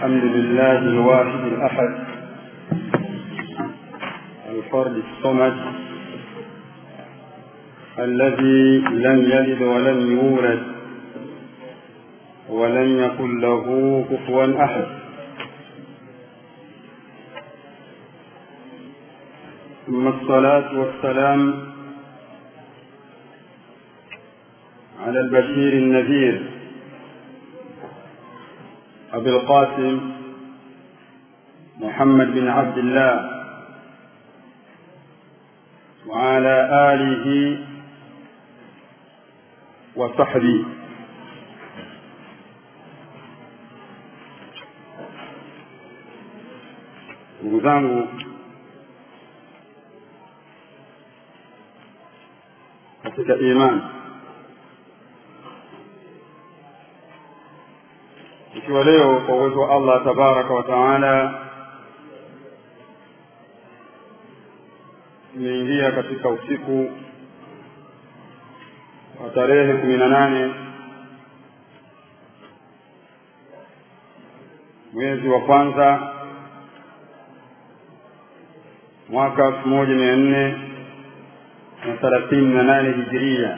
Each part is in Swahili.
الحمد لله الواحد الأحد الفرد الصمد الذي لم يلد ولم يولد ولم يكن له كفوا أحد ثم الصلاة والسلام على البشير النذير أبي القاسم محمد بن عبد الله وعلى آله وصحبه ndugu zangu katika imani ikiwa leo kwa uwezo wa allah tabaraka wa taala tumeingia katika usiku wa tarehe kumi na nane mwezi wa kwanza mwaka elfu moja mia nne na thelathini na nane hijiria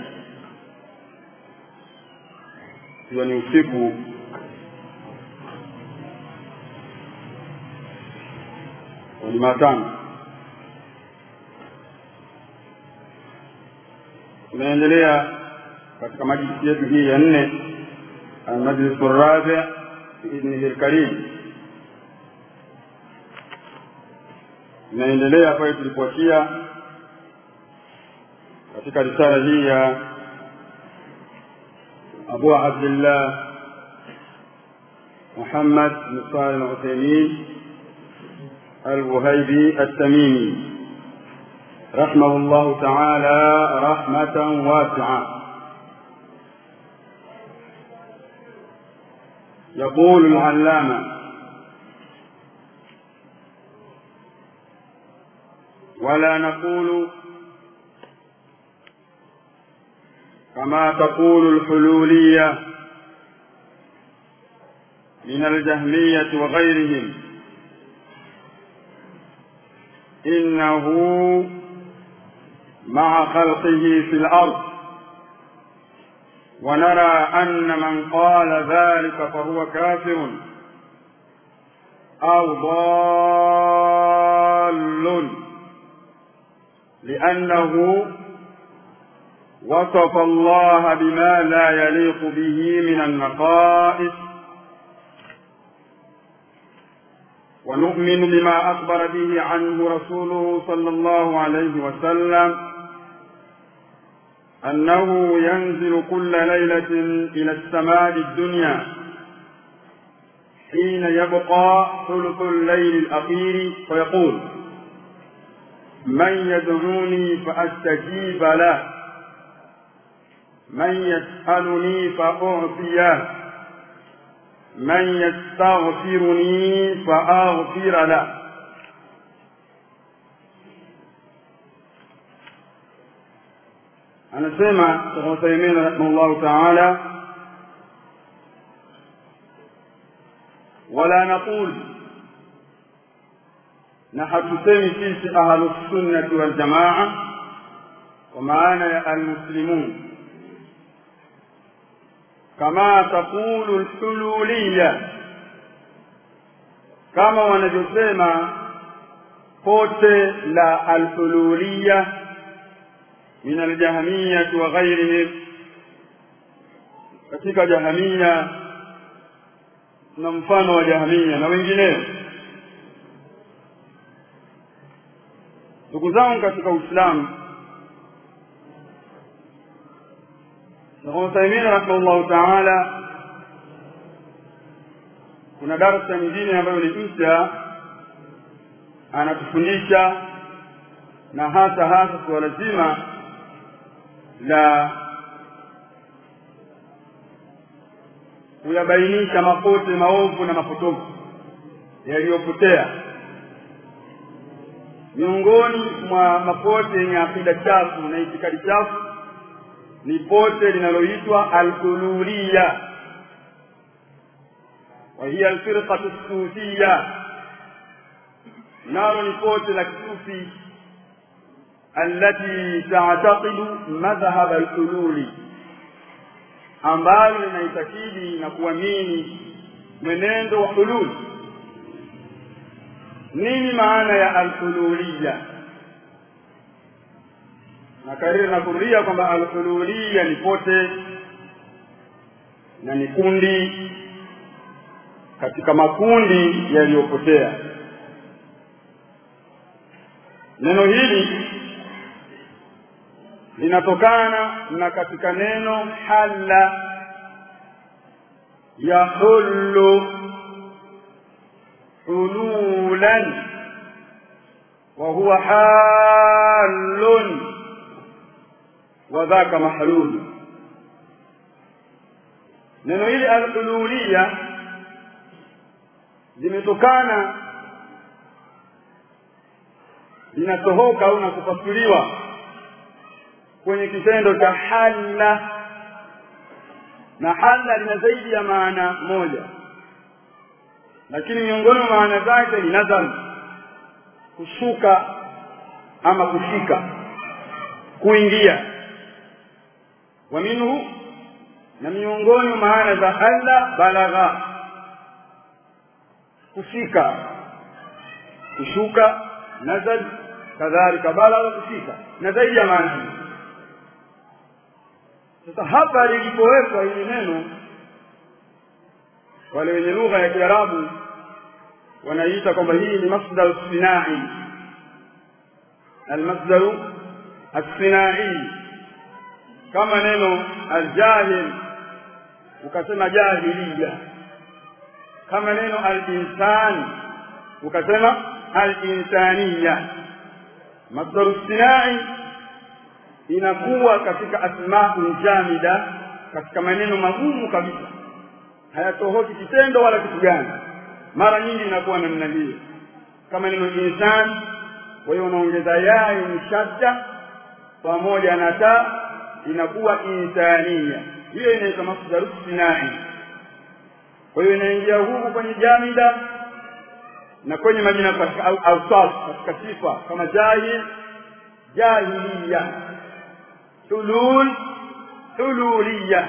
ikiwa ni usiku wa Jumatano. Tunaendelea katika majlisi yetu hii ya nne, almajlisu rabi biidhnihi lkarim. Tunaendelea pale tulipoachia katika risala hii ya Abu Abdillah Muhammad bin Salih al-Uthaymeen الوهيبي التميمي رحمه الله تعالى رحمة واسعة يقول العلامة ولا نقول كما تقول الحلولية من الجهمية وغيرهم إنه مع خلقه في الأرض ونرى أن من قال ذلك فهو كافر أو ضال لأنه وصف الله بما لا يليق به من النقائص ونؤمن بما أخبر به عنه رسوله صلى الله عليه وسلم أنه ينزل كل ليلة إلى السماء الدنيا حين يبقى ثلث الليل الأخير فيقول من يدعوني فأستجيب له من يسألني فأعطيه من يستغفرني فأغفر له anasema Sheikh Uthaymeen rahimahullahu ta'ala wala naqul na hatusemi sisi ahlus sunnati wal jamaa kwa maana ya almuslimun kama taqulu alhululiya kama wanavyosema pote la alhululiya min aljahmiyati wa ghairihim katika jahamia na mfano wa jahamia na wengineo ndugu zangu katika uislamu Sheikh Uthaymeen rahimahullahu ta'ala kuna darasa nyingine ambayo ni mpya anatufundisha na hasa hasa suala zima la kuyabainisha mapote maovu na mapotofu yaliyopotea miongoni mwa mapote yenye akida chafu na itikadi chafu ni pote linaloitwa al-uluhiyya وهي الفرقة الصوفية نار نفوت الصوفي التي تعتقد مذهب الحلول ambalo linaitakidi na kuamini mwenendo wa hulul nini maana ya alhululiya na kariri na kurudia kwamba alhululiya ni pote na ni kundi katika makundi yaliyopotea neno hili linatokana na katika neno halla yahullu hululan wa huwa halun wa dhaka mahlul neno hili alhululiya limetokana linatohoka au na kufasiriwa kwenye kitendo cha halla na halla lina zaidi ya maana moja lakini miongoni mwa maana zake ni nazal kushuka ama kushika kuingia wa minhu na miongoni mwa maana za halla balagha kufika kushuka nazal kadhalika balagha kufika na zaidi ya maana hii sasa hapa lilipowekwa hili neno wale wenye lugha ya kiarabu wanaiita kwamba hii ni masdar sinai almasdaru assinai kama neno aljahil ukasema jahiliya kama neno alinsan ukasema alinsaniya masdaru sinai inakuwa katika asmaul jamida katika maneno magumu kabisa hayatohoki kitendo wala kitu gani mara nyingi inakuwa namna hiyo kama neno insan kwa hiyo unaongeza ya yenye shadda pamoja na ta inakuwa insania hiyo inaitwa masdaru sinai kwa hiyo inaingia huku kwenye jamida na kwenye majina katika awsaf katika sifa kama jahil jahiliya hulul hululiya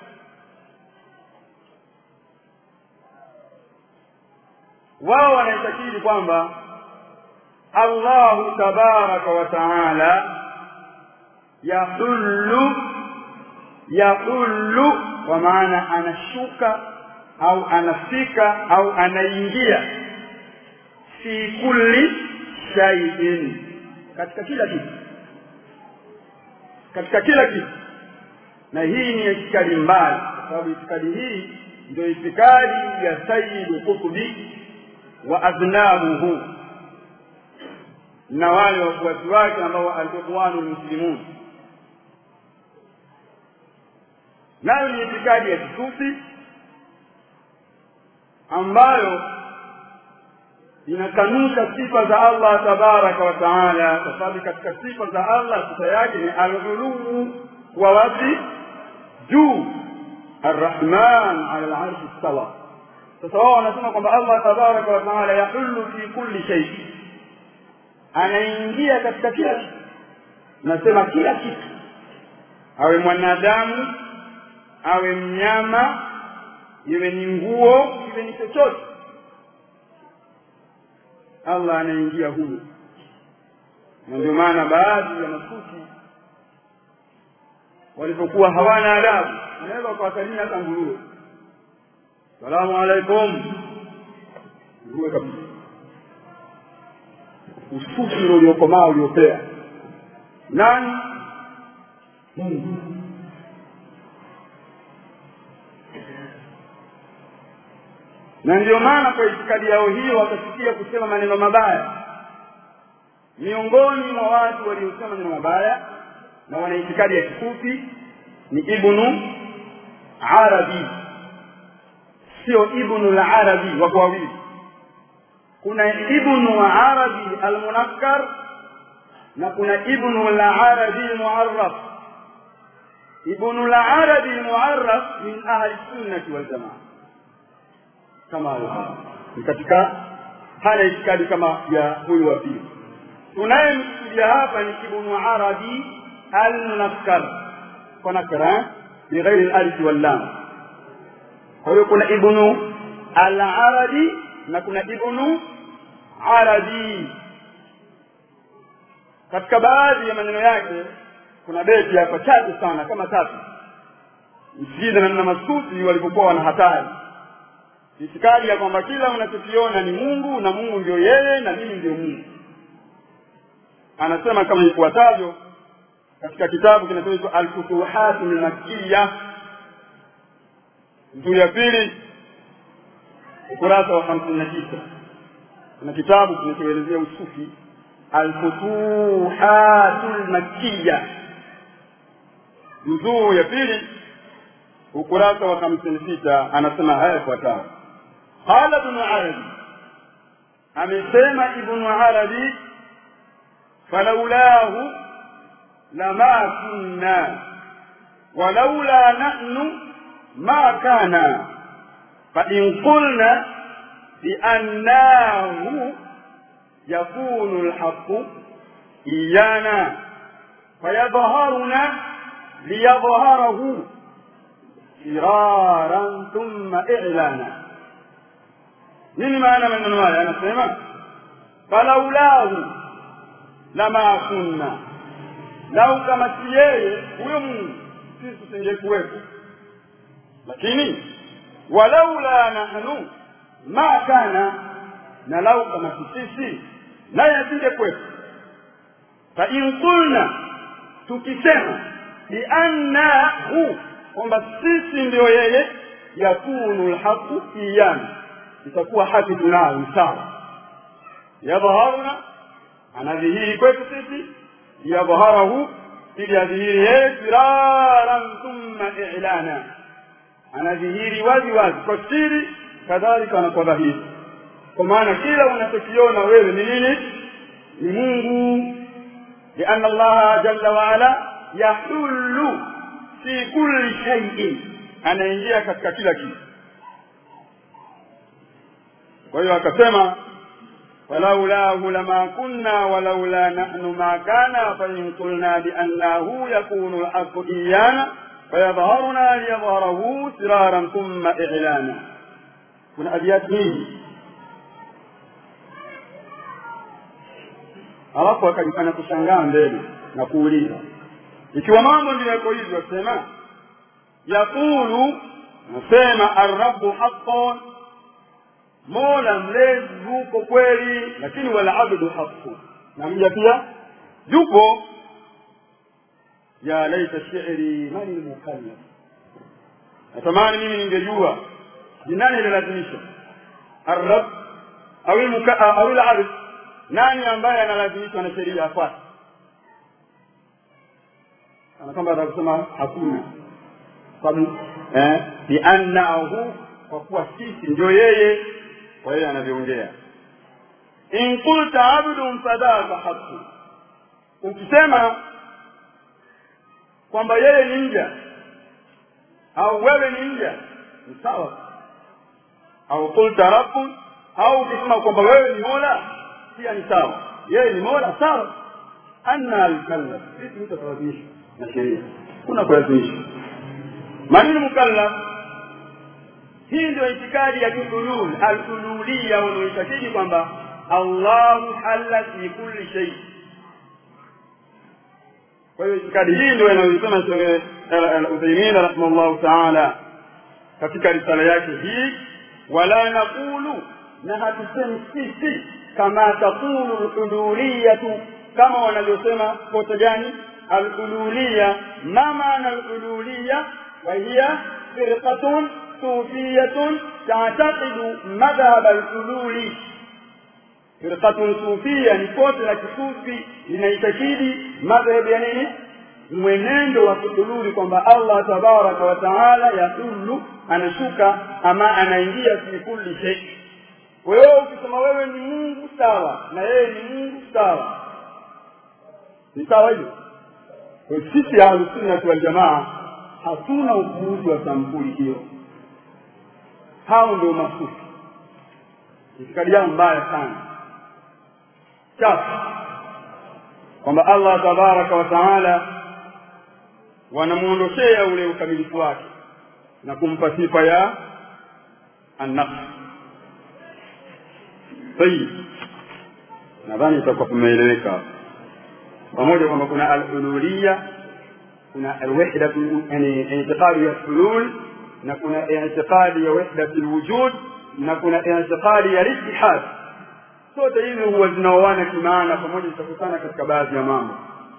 wao wanaitakidi kwamba Allahu tabaraka wa taala yahullu yahullu kwa maana anashuka au anafika au anaingia fi kulli shay'in katika kila kitu katika kila kitu na hii ni itikadi mbaya kwa sababu itikadi hii ndio itikadi ya Sayyid Qutbi wa adnabuhu na wale wafuasi wake ambao al-ikhwanu muslimun nayo ni itikadi ya kisufi ambayo inakanusha sifa za Allah tabaraka wa taala kwa sababu katika sifa za Allah sifa yake ni al-ghuluu wa wapi juu arrahman ala al-arsh istawa sasa wao wanasema kwamba Allah tabaraka wa taala yahullu fi kulli shay anaingia katika kila kitu nasema kila kitu awe mwanadamu awe mnyama iwe ni nguo iwe ni chochote Allah anaingia humo na ndio maana baadhi ya masufi walipokuwa hawana adabu wanaweza kuwasalimia hata nguruwe salamu alaikum nguruwe kabisa usufi ule uliokomaa uliopea nani Mungu na ndio maana kwa itikadi yao hiyo wakasikia kusema maneno mabaya miongoni mwa watu waliosema maneno mabaya na wana itikadi ya kikufi ni ibnu arabi sio ibnu al-arabi wako wawili kuna ibnu arabi al-munakkar na kuna ibnu al-arabi al-mu'arraf ibnu al-arabi al-mu'arraf min ahli sunnah wal jamaa kama hayo ni katika hana itikadi kama ya huyu wa pili tunayemkusudia hapa ni ibnu arabi almunakkar kwa nakra bighairi alif wallam kwa hiyo kuna ibnu al-arabi na kuna ibnu arabi katika baadhi ya maneno yake kuna beti hapa chache sana kama tatu msijida na masufi walipokuwa wana hatari itikadi ya kwamba kila unachokiona ni mungu na mungu ndio yeye na mimi ndio mungu anasema kama ifuatavyo katika kitabu kinachoitwa alfutuhat lmakiya juu ya pili ukurasa wa hamsini na tisa kuna kitabu kinachoelezea usufi alfutuhatu lmakiya mzuu ya pili ukurasa wa hamsini sita anasema haya yafuatayo qala ibnu arabi amesema ibnu arabi falaulahu lama kunna walaula nahnu ma kana fain qulna biannahu yakunu lhaqu iyana fayadharuna liyadhharahu firaran thumma i'lana nini maana maneno haya anasema falaulahu lama kunna lau kama si yeye huyo mungu sisi tusingekuwepo lakini walaula nahnu ma kana na lau kama si sisi naye asingekuwepo fa in qulna tukisema biannahu kwamba sisi ndio yeye yakunu lhaqu iyana itakuwa haki tunayo sawa yadhaharuna anadhihiri kwetu sisi liyadhharahu ili adhihiri yeye firaran thumma i'lana anadhihiri wazi wazi kwa siri kadhalika na kwa dhahiri kwa maana kila unachokiona wewe ni nini ni mungu lianna allaha jalla waala yahullu fi kulli shay'in anaingia katika kila kitu kwa hiyo akasema falaulahu lama kunna walaula nahnu ma kana fain qulna biannahu yakunu lhaqu iyana fayadharuna liyadhharahu siraran thumma i'lana kuna abiyati nyingi alafu akajifanya kushangaa mbele na kuuliza ikiwa mambo ndio yako hivyo sema yaqulu nasema arrabu haqqan mola mlezi yupo kweli lakini wala abdu haqqu na mja pia yupo ya laita shi'ri man almukallaf natamani mimi ningejua ni nani analazimisha arrab au au al nani ambaye analazimishwa na sheria afuate ana kwamba atakusema hakuna sababu eh biannahu kwa kuwa sisi ndio yeye kwa hiyo anavyoongea in qulta abdun fadhaka haqqu ukisema kwamba yeye ni mja au wewe ni mja ni sawa au qulta rabbun au ukisema kwamba wewe ni mola pia ni sawa yeye ni mola sawa anna alkallaf sisi mtatawazishwa na sheria kuna kulazimishwa manini mukallaf hii ndio itikadi ya kiulul alululia wanaoitakidi kwamba allahu halla fi kulli shay kwa hiyo itikadi hii ndio inayosema Sheikh Al-Uthaymeen rahimahullah ta'ala katika risala yake hii wala naqulu na hatusemi sisi kama taqulu al-ululiyatu kama wanavyosema kote gani al-ululiya ma maana al-ululiya wa hiya firqatun sufiyatun ta'taqidu madhhab al-ululi firqatun sufia ni kote la kisufi linaitakidi madhhabu ya nini mwenendo wa kudululi kwamba Allah tabaraka wa taala yadullu anashuka ama anaingia fi kulli shay wewe ukisema wewe ni Mungu sawa na yeye ni Mungu sawa ni sawa hivyo kwa sisi ahlusunna wal jamaa hatuna upuuzi wa sampuli hiyo hao ndio masufi itikadi yao mbaya sana chafu kwamba allah tabaraka wa taala wanamwondoshea ule ukamilifu wake na kumpa sifa ya annafs tayib nadhani itakuwa tumeeleweka pamoja kwamba kuna alululiya kuna alwahda yani itiqadi ya hulul na kuna itiqadi ya wahdati lwujud na kuna itiqadi ya litihad zote hizi huwa zinaoana kimaana pamoja zitakutana katika baadhi ya mambo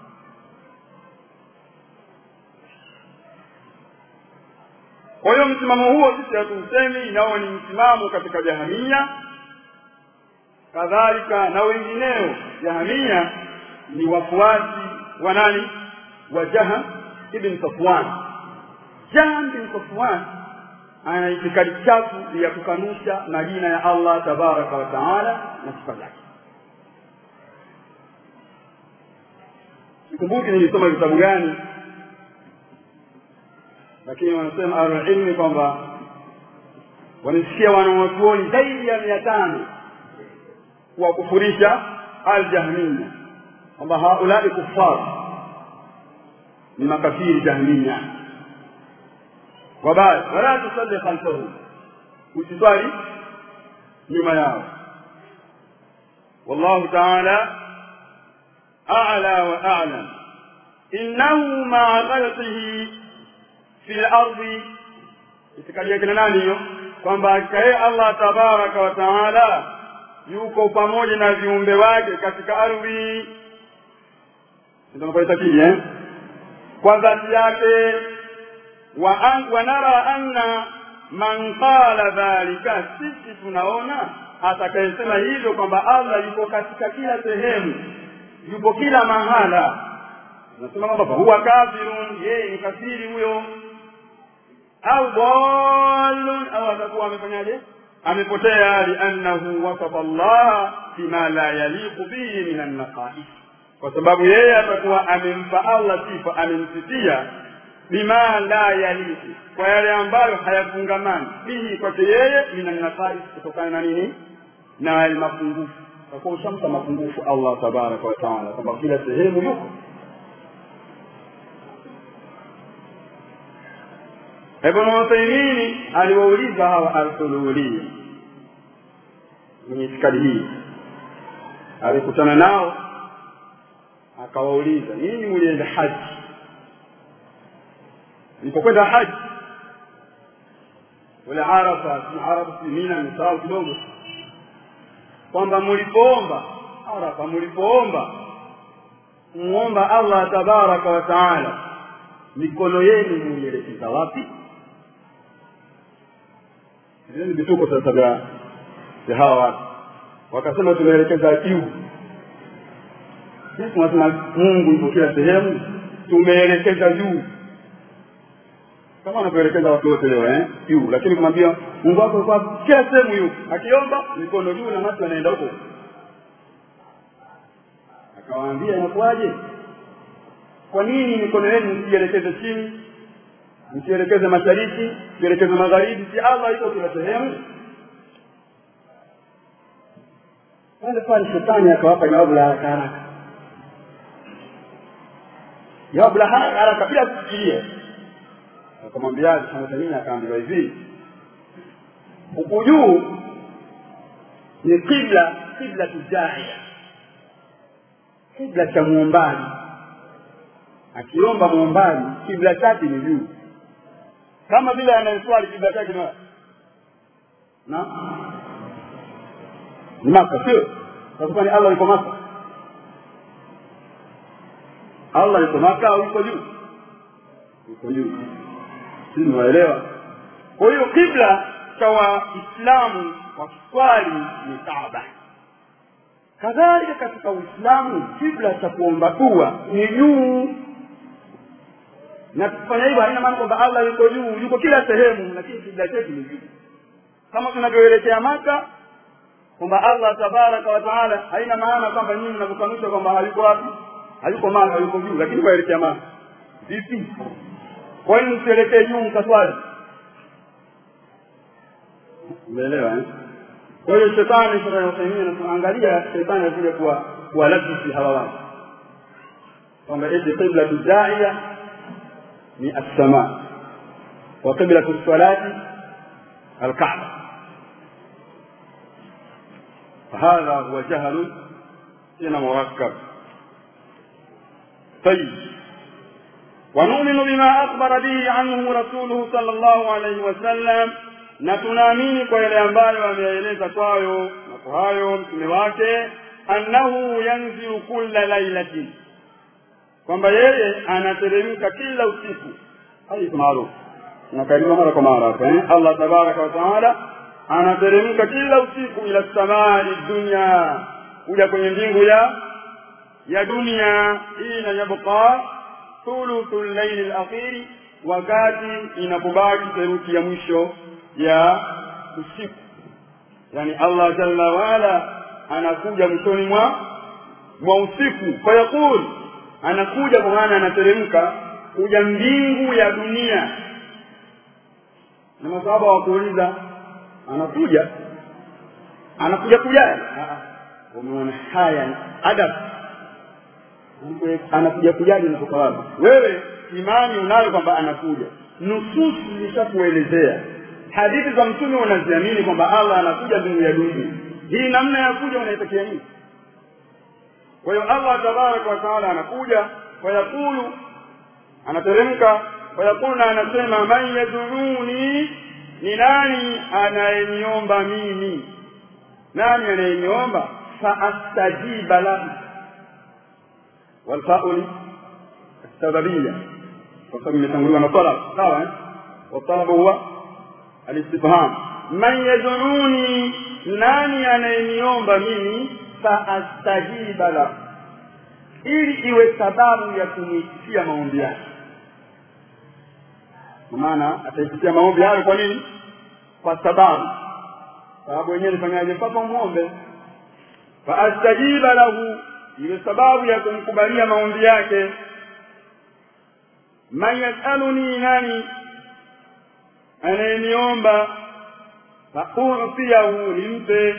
kwa hiyo msimamo huo sisi hatuusemi nao ni msimamo katika jahamia kadhalika na wengineo jahamia ni wafuasi wa nani wa jaham ibn safwan jaham ibn safwan ana itikadi chafu ya kukanusha majina ya allah tabaraka wa taala na sifa zake sikumbuki nilisoma vitabu gani lakini wanasema ahlulilmi kwamba wamesikia wanawachuoni zaidi ya mia tano kuwakufurisha aljahmiya kwamba haulai kuffar ni makafiri jahmiya wabaya wala tusalli khalfahum usiswali nyuma yao wallahu taala a'la wa a'lam innahu ma'a ghalatihi fi lardi itikadi yake na nani hiyo kwamba akaye allah tabaraka wa taala yuko pamoja na viumbe wake katika ardhi ndio eh kwa dhati yake wa, an, wa nara anna man qala dhalika sisi tunaona atakayesema hivyo kwamba allah yuko katika kila sehemu yupo kila mahala nasema kwamba huwa kafirun yeye ni kafiri huyo au dallun au atakuwa amefanyaje amepotea liannahu wasafa Allah bima la yaliqu bihi min annaqais kwa sababu yeye atakuwa amempa Allah sifa amemsifia bima la yaliqu kwa yale ambayo hayafungamani bihi kwake yeye min annaqais kutokana na nini na mapungufu kwa kuwa ushampa mapungufu Allah tabaraka wa taala kwamba kila sehemu yuko Ibn Uthaymeen aliwauliza hawa al-Thululiya mwenye itikadi hii, alikutana nao akawauliza, nyinyi mlienda haji, mlipokwenda haji ule Arafa, si Arafa, si Mina, nisahau kidogo, kwamba mlipoomba Arafa, mlipoomba muomba Allah tabaraka wa taala, mikono yenu muielekeza wapi? Hivi ni vituko sasa vya vya hawa watu, wakasema tunaelekeza juu. Sisi tunasema Mungu yupo kila sehemu, tumeelekeza juu kama wanavyoelekeza watu wote leo eh, juu. Lakini kumwambia Mungu wako kwa kila sehemu yupo, akiomba mikono juu na macho yanaenda huko. Akawaambia inakuwaje? Kwa nini mikono yenu msielekeze chini msielekeze mashariki msielekeze magharibi si allah iko kila sehemu pale pale shetani akawapa jawabu la haraka haraka jawabu la haraka haraka bila kufikiria akamwambiaje samtanini akaambiwa hivi huku juu ni kibla kibla tujaia kibla cha muombaji akiomba muombaji kibla chake ni juu kama vile anayeswali kibla chake ni na ni maka sio kwa ni allah yuko maka allah yuko maka au yuko juu yuko juu si mnaelewa kwa hiyo kibla cha waislamu wakiswali ni kaaba kadhalika katika uislamu kibla cha kuomba dua ni juu na kufanya hivyo haina maana kwamba allah yuko juu yuko kila sehemu lakini kibla chetu ni juu kama tunavyoelekea maka kwamba allah tabaraka wa taala haina maana kwamba nyinyi mnavyokanusha kwamba hayuko wapi hayuko maka hayuko juu lakini waelekea maka vipi kwa hiyo msielekee juu mkaswali umeelewa eh? kwa hiyo shetani Sheikh Uthaymeen anasema angalia shetani alikuja kuwa kuwalabisi hawa watu kwamba eti qibla daiya ni as-sama wa qibla as-salati al-Kaaba فهذا هو جهل هنا مركب طيب ونؤمن بما أخبر به عنه رسوله صلى الله عليه وسلم na tunaamini kwa yale ambayo ameeleza kwayo na kwa hayo mtume wake annahu yanzilu kulla lailatin kwamba yeye anateremka kila usiku hadithi maarufu nakaririwa mara kwa mara hapa eh? allah tabaraka wa taala anateremka kila usiku ila samai dunya kuja kwenye mbingu ya ya dunia ina yabqa thuluthu llaili lakhiri wakati inapobaki theruthi ya mwisho ya usiku yani allah jalla waala anakuja mwishoni mwa mwa usiku fayaqul anakuja kwa maana anateremka kuja mbingu ya dunia na masahaba wakuuliza anakuja anakuja kujaje umeona haya adab anakuja kujaje natoka wapi wewe imani unayo kwamba anakuja nususi zilishakuelezea hadithi za mtume unaziamini kwamba allah anakuja mbingu ya dunia hii namna ya kuja unaitakia nini kwa hiyo allah tabaraka wataala anakuja fayaqulu anateremka fayaqulu na anasema man yaduruni ni nani anayeniomba mimi nani anayeniomba faastajiba lahu walfauli السببية وقد imetanguliwa na talab sawa eh والطلب هو الاستفهام من يدعوني nani anayeniomba mimi faastajiba lahu ili iwe sababu ya kuniitikia maombi yake kwa maana ataitikia maombi hayo kwa nini kwa sababu sababu wenyewe nifanyaje mpaka umwombe faastajiba lahu iwe sababu ya kumkubalia maombi yake man yasaluni nani anayeniomba fautiyahu nimpe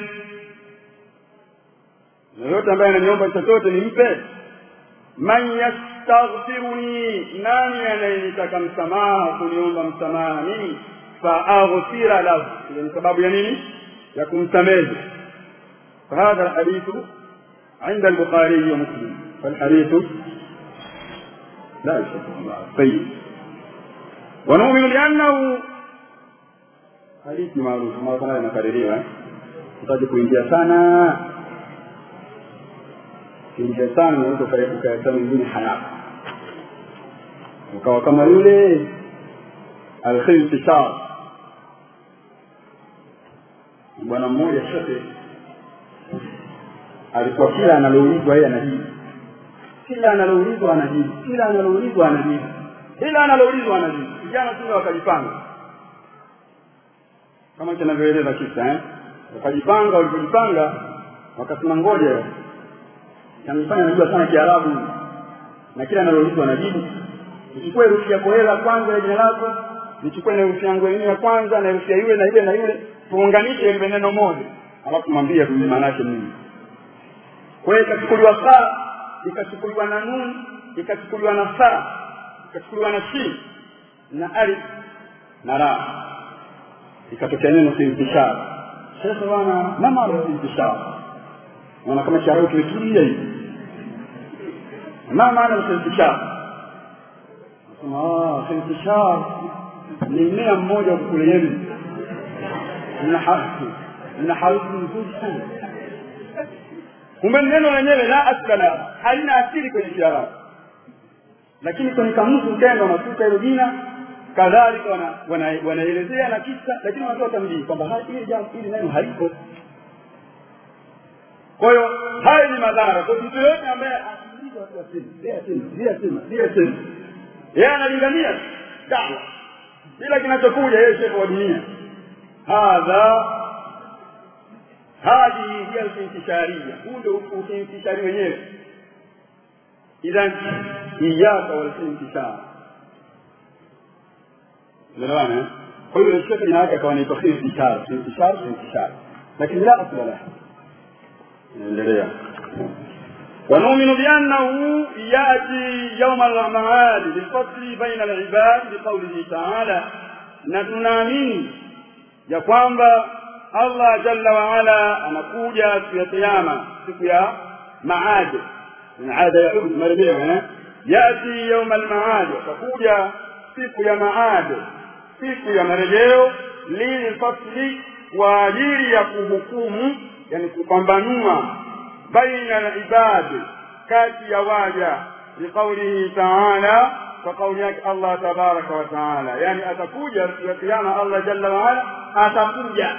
yoyote ambaye ananiomba chochote nimpe man yastaghfiruni nani anayenitaka msamaha kuniomba msamaha mimi faaghfira lahu ile ni sababu ya nini ya kumsamehe فهذا الحديث عند البخاري ومسلم فالحديث لا يشك طيب ونؤمن بأنه hadithi maarufu mara kwa mara inakaririwa utaje kuingia sana kuingia sana unaweza ukaeta mwingine hayako ukawa kama yule alkhiltishar bwana mmoja shekhe alikuwa kila analoulizwa yeye anajibu kila analoulizwa anajibu kila analoulizwa anajibu kila analoulizwa anajibu vijana tule wakajipanga kama kinavyoeleza kisa eh wakajipanga walipojipanga wakasema ngoja kanifanya najua sana kiarabu na kila analoulizwa anajibu nichukue herufi yako hela kwanza ya jina lako nichukue na herufi yangu yenyewe ya kwanza na herufi ya yule na yule na yule tuunganishe ile neno moja alafu mwambie maana yake nini kwa hiyo ikachukuliwa saa ikachukuliwa na nun ikachukuliwa na saa ikachukuliwa na shin na alif na ra ikatokea neno intishar sasa bwana mama intishar naona kama cha roho kimetulia hivi ma maana intishar nasema ah intishar ni mmea mmoja wa kule Yemen na harufu na harufu nzuri sana kumbe neno lenyewe la asla halina asili kwenye kiarabu lakini kwenye kamusi ukenda unasuka hilo jina kadhalika wanaelezea wana, wana na kisa lakini wanatoa tamjii kwamba hili jambo hili neno haliko kwa hiyo haya ni madhara kwa mtu yoyote ambaye yeye analingania dawa bila kinachokuja yeye shehe wa dunia hadha hadihi hiya al-intishariyya huu ndio uintishari wenyewe idhan iyaka wal-intishar unaelewana kwa hiyo shekhe jina yake akawa anaitwa intishar intishar intishar lakini la asla lah naendelea ونؤمن بأنه يأتي يوم المعاد للفصل بين العباد بقوله تعالى نتنامين ya kwamba Allah jalla wa ala anakuja siku ya kiyama siku ya maad maada ya ud marejeo eh yati yawm al-maad atakuja siku ya maad siku ya marejeo lilfasli kwa ajili ya kuhukumu yani kupambanua baina al-ibad kati ya waja liqaulihi ta'ala kwa kauli yake Allah tabaraka wa taala yani atakuja siku ya kiyama Allah jalla wa ala atakuja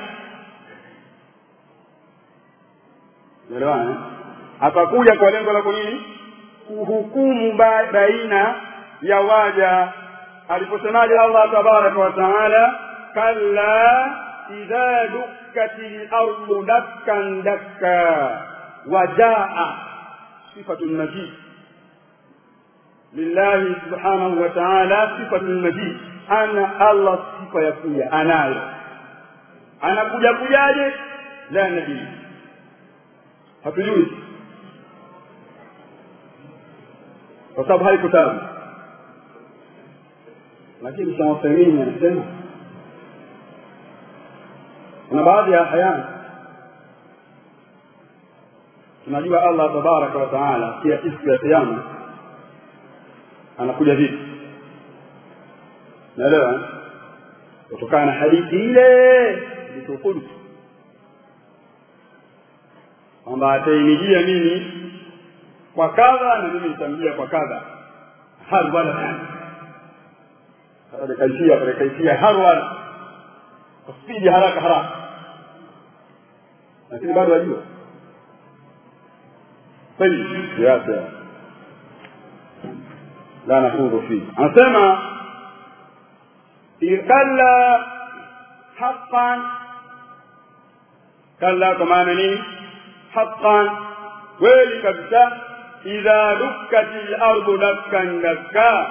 Elewana atakuja kwa lengo la kunini kuhukumu baina ya waja aliposemaje Allah tabaraka wa taala kalla idha dukkatil ardu dakkan dakka wajaa sifatun majid lillahi subhanahu wa ta'ala sifatun majid ana Allah sifa ya kuja anayo anakuja kujaje la nabii hatujui kwa sababu haikutabu lakini Shafiini anasema kuna baadhi ya hayana tunajua Allah tabaraka wa taala pia siku ya kiyama anakuja vipi naelewa kutokana na hadithi ile iliyokudu kwamba atainijia mimi kwa kadha na mimi nitamjia kwa kadha harwala kada kaifia kada kaifia harwala kwa spidi haraka haraka lakini bado wajua طيب يا سلام لا نخوض فيه anasema kalla haqqan kalla kwa maana nini haqqan kweli kabisa idha dukkatil ardu dakkan dakka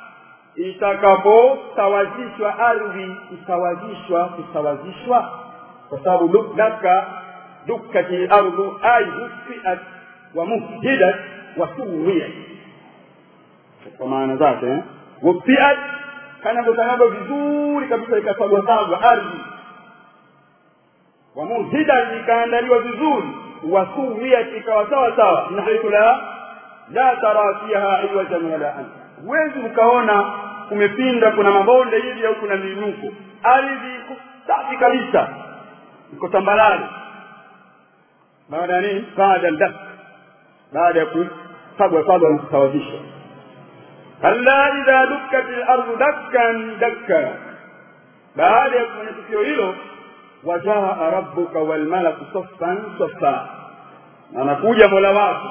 itakaposawazishwa ardhi isawazishwa kusawazishwa kwa sababu dakka dukkatil ardu ay hufiat wa muhdidat wa suwiyat kwa maana zake eh? wufiat kanavyotanavyo vizuri kabisa ikasagwasagwa ardhi wamuhida ikaandaliwa vizuri wasuwiyat ikawa sawa sawa min haithu la la tara fiha iwajan wala an huwezi ukaona kumepinda kuna mabonde hivi au kuna miinuko ardhi iko safi kabisa iko tambalale baada ya nini baada ya baada ya kusagwa sagwa na kusawazishwa kalla idha dukkat al-ardu dakkan dakka baada ya kufanya tukio hilo wajaa rabbuka wal malaku saffan saffa anakuja mola wako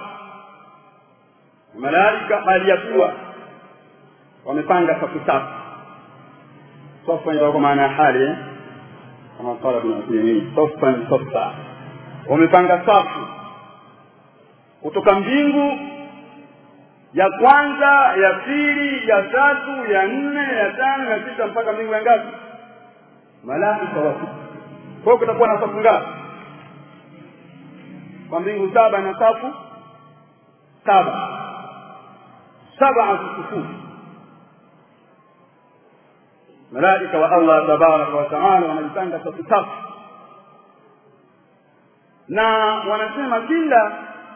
malaika hali ya kuwa wamepanga safu safu safa ndio kwa maana ya hali eh kama qala ibn Uthaymeen saffan saffa wamepanga safu kutoka mbingu ya kwanza ya pili ya tatu ya nne ya tano ya sita mpaka mbingu ya ngapi malaika wa kwa hiyo kutakuwa na safu ngapi kwa mbingu saba na safu saba saba sufufu malaika wa Allah tabaraka wa taala wanajipanga safu safu na wanasema kila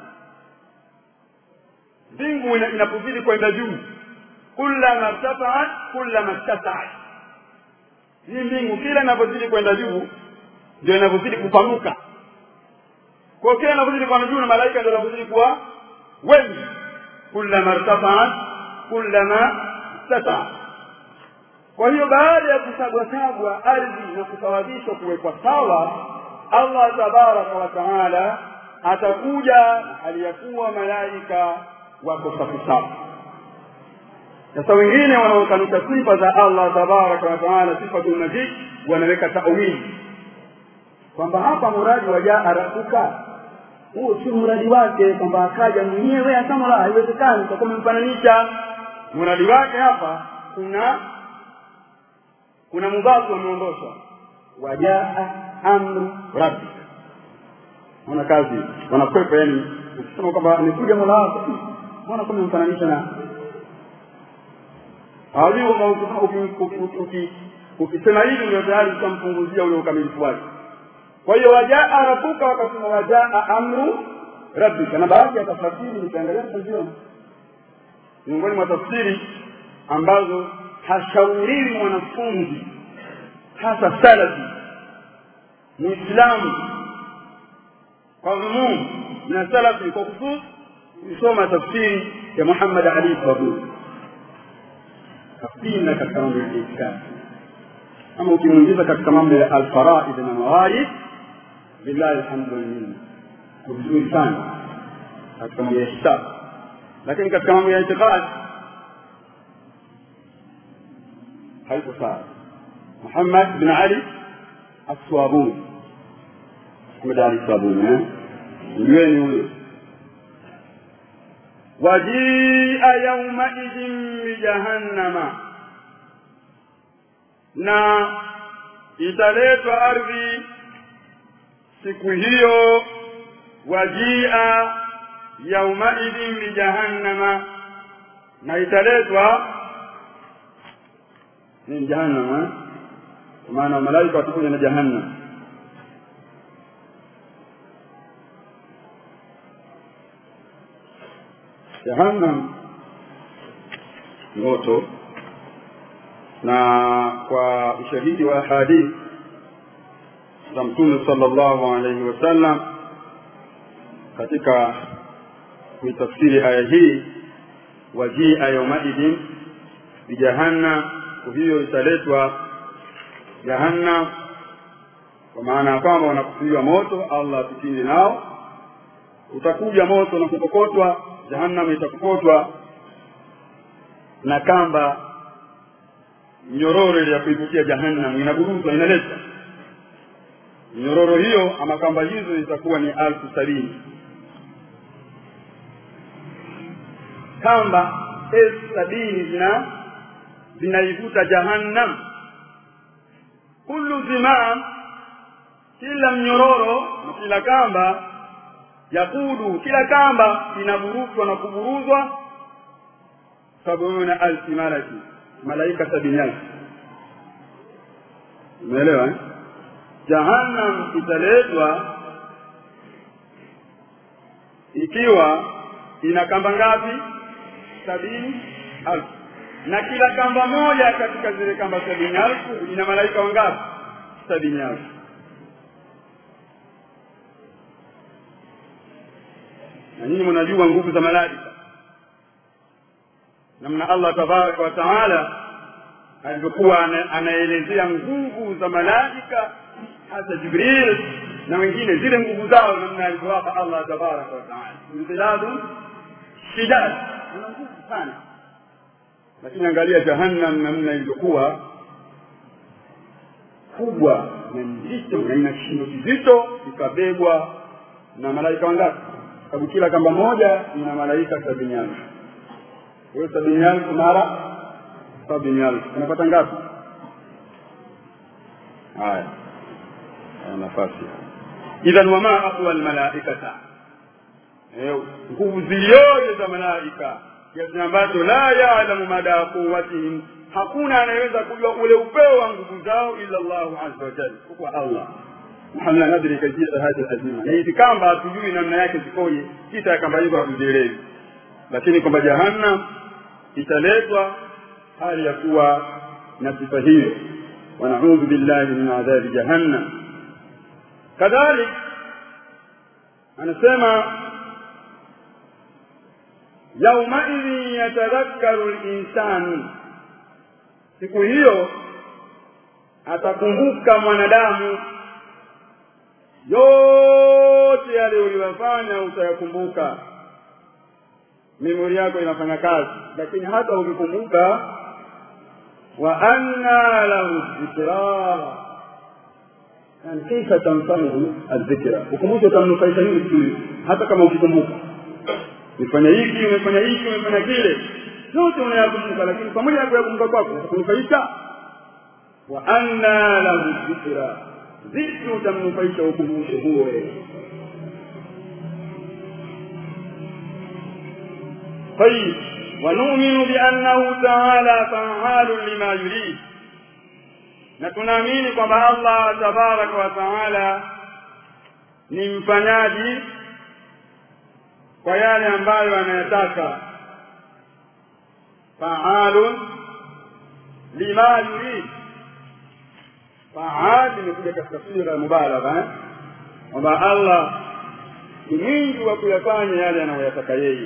mbingu inapozidi kwenda juu kullama irtafaat kullama ittasaat hii mbingu kila inapozidi kwenda juu ndio inavyozidi kupanuka kwa kila inavyozidi kwenda juu na malaika ndio inavyozidi kuwa wengi kullama irtafaat kullama ittasaat kwa hiyo baada ya kusagwasagwa ardhi na kusawazishwa kuwekwa sawa Allah tabaraka wa taala atakuja hali ya kuwa malaika wako safu safu sasa wengine wanaokanusha sifa za Allah tabaraka wa taala sifatul majid wanaweka tawili kwamba hapa muradi wa jaa rabbuka huo si muradi wake kwamba akaja mwenyewe akamala haiwezekani kwa kumfananisha muradi wake hapa kuna kuna mudhafu umeondoshwa wajaa amru rabbi wana kazi wanakwepa yani ukisema kwamba amekuja mola wako mbona kama mfananisha na hawajui kwamba ukisema hivi ndio tayari utampunguzia ule ukamilifu wake kwa hiyo wajaa rabuka wakasema wajaa amru rabbika na baadhi ya tafasiri nikiangalia taziona miongoni mwa tafsiri ambazo hashauriwi mwanafunzi hasa salafi muislamu kwa umum na salafi kwa khusus kusoma tafsiri ya Muhammad Ali Sabuni tafsiri katika mambo ya itikadi ama ukimwingiza katika mambo ya alfaraid na mawarid billahi alhamdu minna vizuri sana katika mambo ya hisabu lakini katika mambo ya itikadi haiko sawa Muhammad bin Ali Aswabuni Muhammad Ali Aswabuni eh jueni huyo wajia yaumaidhin bijahannama na italetwa ardhi siku hiyo wajia yaumaidhin bijahannama na italetwa ni jahannama kwa maana malaika watakuja na jahannam jahannam moto na kwa ushahidi wa hadithi za mtume sallallahu alaihi wasallam katika kuitafsiri aya hii wajia yaumaidin bijahannam siku hiyo italetwa jahannam kwa maana ya kwamba wanakusudiwa moto allah atutinde nao utakuja moto na kukokotwa jahannam itakokotwa na kamba nyororo ile ya kuivutia jahannam inaburuzwa inaletwa nyororo hiyo ama kamba hizo zitakuwa ni alfu sabini kamba elfu sabini zina zinaivuta jahannam kullu zimam kila mnyororo na kila kamba yakudu kila kamba inaburuzwa na kuburuzwa sabuna alfi malaki malaika sabini alfu umeelewa eh? jahannam italetwa ikiwa ina kamba ngapi sabini alfu na kila kamba moja katika zile kamba sabini alfu ina malaika wangapi sabini alfu na nyinyi mnajua nguvu za malaika namna allah tabaraka wa taala alivyokuwa anaelezea nguvu za malaika hasa jibril na wengine zile nguvu zao namna alivyowapa allah tabaraka wa taala imtidadu shidad ana nguvu sana lakini angalia jahannam namna ilivyokuwa kubwa na nzito na ina kishindo kizito ikabebwa na malaika wangapi sababu kila kamba moja ina malaika sabini alfu hiyo sabini alfu mara sabini alfu unapata ngapi haya nafasi idhan wama aqwa almalaikata nguvu zilioje za malaika kiasi ambacho la yalamu mada quwwatihim hakuna anayeweza kujua ule upeo wa nguvu zao illa Allahu azza wa jalla kwa Allah hamna nadri kaifia hadhi azima na hizi kamba hatujui namna yake zikoje kisa ya kamba hizo hatuzielewi lakini kwamba jahannam italetwa hali ya kuwa na sifa hiyo wanaudhu billahi min adhabi jahannam kadhalik anasema yaumaidhin yatadhakkaru linsanu siku hiyo atakumbuka mwanadamu yote yale uliyofanya utayakumbuka memori yako inafanya kazi lakini hata ukikumbuka wa anna lahu dhikra yani kaifa tamfahu aldhikra ukumbusho utamnufaisha nini siku hata kama ukikumbuka umefanya hiki umefanya hiki umefanya kile yote unayakumbuka lakini pamoja na kuyakumbuka kwako kunufaisha wa anna lahu dhikra vipi utamnufaisha ukumbusho huo طيب ونؤمن بأنه تعالى فعال لما يريد na tunaamini kwamba Allah tabaraka wa taala ni mfanyaji kwa yale ambayo anayataka faalun lima yurid faal imekuja katika sura ya mubalagha eh? kwamba Allah ni mwingi wa kuyafanya yale anayoyataka yeye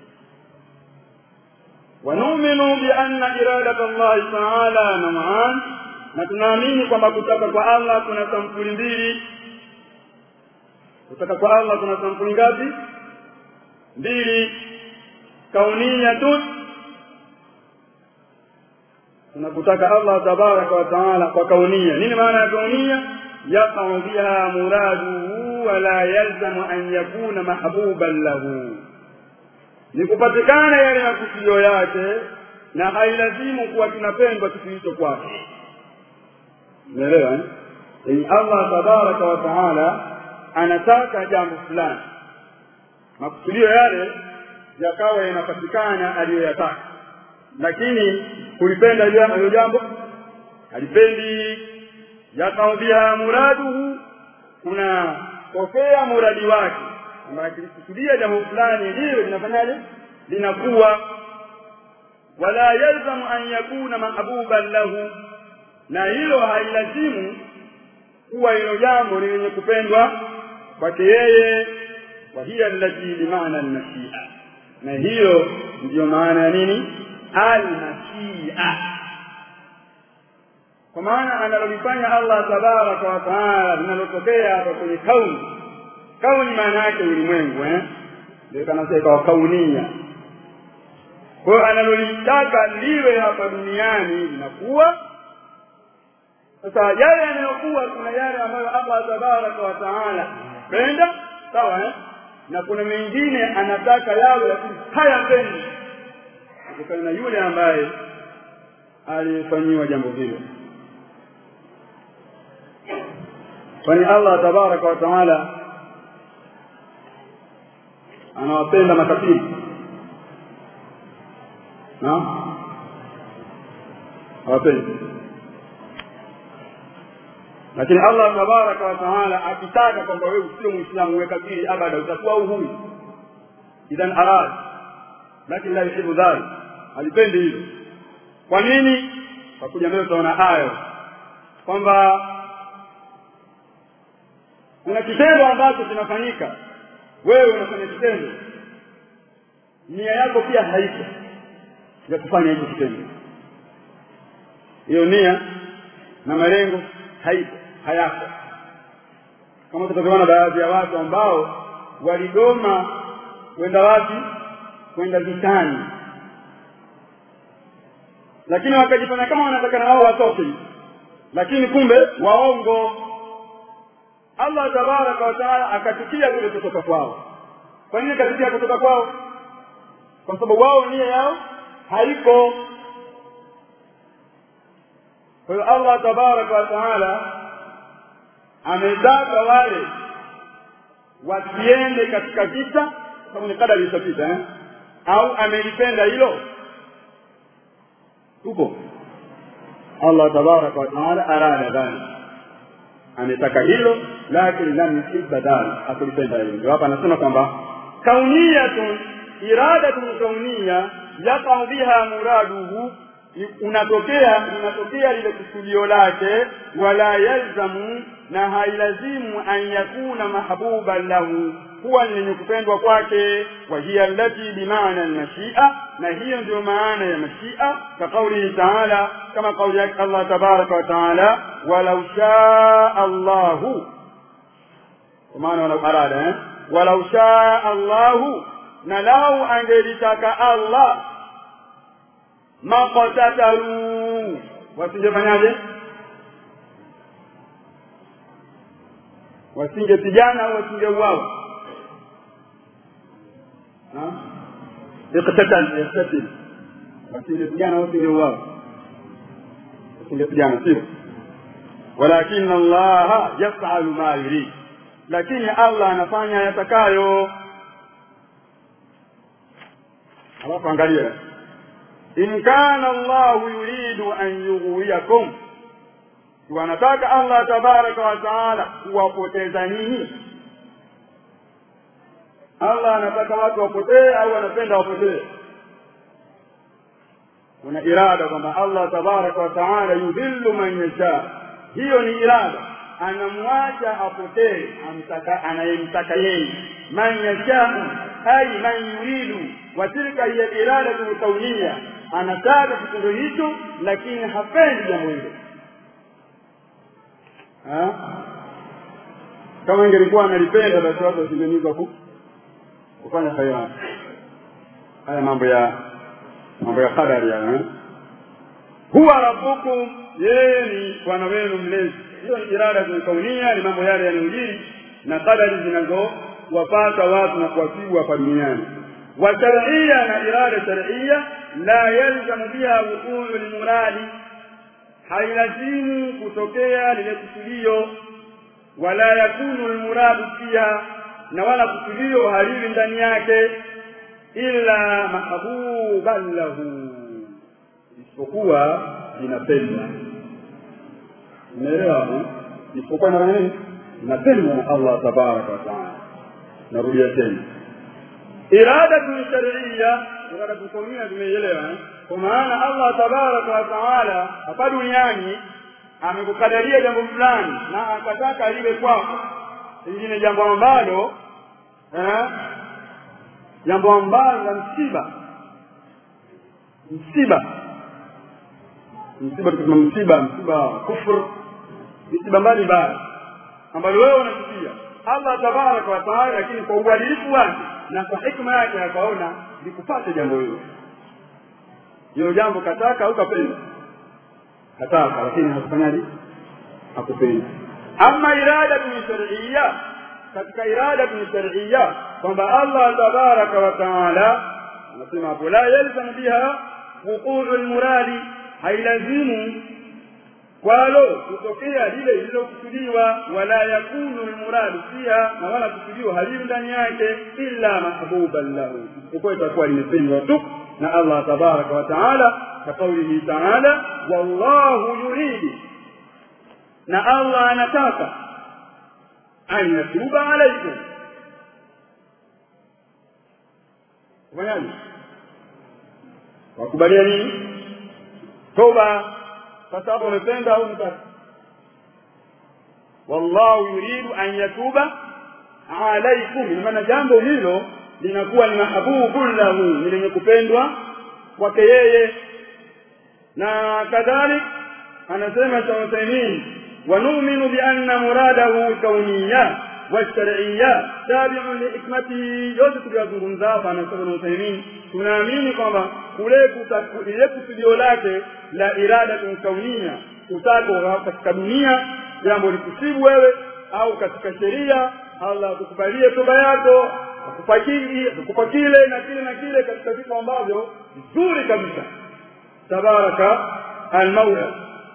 ونؤمن بأن إرادة الله تعالى نوعان na tunaamini kwamba kutaka kwa Allah kuna sampuli mbili kutaka kwa Allah kuna sampuli ngapi mbili kauniyatun tunakutaka Allah tabaraka wa taala kwa kaunia nini maana ya kaunia yaqau biha muraduhu wala yalzamu an yakuna mahbuban lahu ni kupatikana yale makusudio yake na hailazimu kuwa kinapendwa kitu hicho kwake umeelewa eh? yani Allah tabaraka wa taala anataka jambo fulani makusudio yale yakawa yanapatikana aliyoyataka lakini kulipenda hilo jambo halipendi yakaudhia muraduhu kuna tokea muradi wake kwamba akilikusudia jambo fulani liwe linafanyaje linakuwa wala yalzamu an yakuna mahbuban lahu na hilo hailazimu kuwa hilo jambo ni lenye kupendwa kwake yeye wa hiya allati bimaana almashia na hiyo ndiyo maana ya nini almashia kwa maana analolifanya Allah tabaraka wa taala linalotokea hapa kwenye kauni kauni maana yake ulimwengu eh ndio kanasema ikawa kaunia kwa hiyo analolitaka liwe hapa duniani linakuwa sasa yale yanayokuwa kuna yale ambayo Allah tabaraka wa taala penda sawa eh na kuna mengine anataka yawe lakini hayapendi kutokana na yule ambaye alifanyiwa jambo hilo kwani Allah tabaraka wa taala anawapenda makafiri na hawapendi lakini Allah tabaraka wa taala akitaka kwamba wewe usio muislamu uwe kafiri abada utakuwa uhuru idhan arad lakini la yuhibbu dhalik alipendi hilo kwa nini kwa kuja mbele tutaona aya kwamba kuna kitendo ambacho kinafanyika wewe unafanya kitendo nia yako pia haipo ya kufanya hicho kitendo hiyo nia na malengo haipo hayako kama tutavyoona baadhi ya watu ambao waligoma kwenda wapi kwenda vitani lakini wakajifanya kama wanataka na wao watoke lakini kumbe waongo Allah tabaraka wa taala akatukia kule kutoka kwao kwa nini akatukia kutoka kwao kwa sababu wao nia yao haiko kwa hiyo Allah tabaraka wa taala ametaka wale wasiende katika vita sababu ni kadari ishapita eh? au amelipenda hilo tupo Allah tabaraka wa taala arada dhalik ametaka hilo lakini lam yuhibba dhalik hakulipenda hilo ndio hapa anasema kwamba kauniyatun iradatun kauniya yaqa biha muraduhu unatokea unatokea lile kusudio lake wala yalzamu na hailazimu an yakuna mahbuban lahu kuwa ni lenye kupendwa kwake wa hiya allati bimaana almashia na hiyo ndio maana ya mashia ka kaulihi taala kama kauli yake Allah tabaraka wa taala walau shaa Allahu kwa maana walau arada eh walau shaa Allahu na lau angelitaka Allah maqtatalu wasingefanyaje wasingepigana au wasingeuawa iqtatal yaqtatil wasingepigana au wasingeuawa wasingepigana sio walakin Allah yaf'alu ma yurid lakini Allah anafanya yatakayo alafu angalia in kana allahu yuridu an yughwiyakum wanataka allah tabaraka wa taala kuwapoteza ninyi allah anataka watu wapotee au anapenda wapotee kuna irada kwamba allah tabaraka wa taala yudhillu man yasha hiyo ni irada anamwacha apotee amtaka anayemtaka yeye man yashau ai man yuridu wa tilka hiya iradatu kaunia anataka kitendo hicho lakini hapendi jambo hilo kama ingelikuwa analipenda basi watu wasingeniza ku kufanya khairat haya mambo ya mambo ya qadari ya huwa rabbukum yeye ni bwana wenu mlezi hiyo ni irada kaunia ni mambo yale yanayojiri na qadari zinazowapata watu na kuwasibu hapa duniani wa shar'iyya na irada shar'iyya la yalzamu biha wuquu lmuradi hailazimu kutokea lile kusudio wala yakunu lmuradu fiha na wala kusudio haliwi ndani yake illa mahbuban lahu isipokuwa linapendwa umeelewa isipokuwa na nini linapendwa na allah tabaraka wa taala narudia tena iradatu shar'iyya iradatu kaunia tumeielewa kwa maana allah tabaraka wa taala hapa duniani amekukadaria jambo fulani na akataka liwe kwako lingine jambo ambalo eh, jambo ambalo la msiba msiba msiba tukisema msiba msiba wa kufur msiba mbalimbali ambalo wewe unapitia allah tabaraka wa taala lakini kwa uadilifu wake na kwa hikma yake akaona likupate jambo hilo hilo jambo kataka au kapenda kataka lakini hakufanyaje hakupenda ama irada ni shar'iyya katika irada ni shar'iyya kwamba Allah tabaraka wa taala anasema hapo la yalzam biha wuquu almuradi hailazimu kwalo kutokea lile lililokusudiwa wala yakunu almuradu fiha na wala kusudiwa halimu ndani yake illa mahbuban lahu isipokuwa itakuwa limependwa tu na Allah tabaraka wa taala كقوله تعالى والله يريد na Allah anataka an yatuba alaikum kufanyaje wakubalia nini toba sasa hapo umependa au mtaka wallahu yuridu an yatuba alaikum maana jambo hilo linakuwa ni mahabubu lahu ni lenye kupendwa kwake yeye na kadhalik anasema Sheikh Uthaymeen wa nu'minu bi anna muradahu kauniyya wa shar'iyya tabi'un li hikmatihi yote tuliyozungumza hapa anasema Uthaymeen tunaamini kwamba kule ile kusudio lake la irada kauniyya kutaka katika dunia jambo likusibu wewe au katika sheria Allah akukubalie toba yako akupa kile akupa kile na kile na kile katika vitu ambavyo vizuri kabisa tabaraka almaula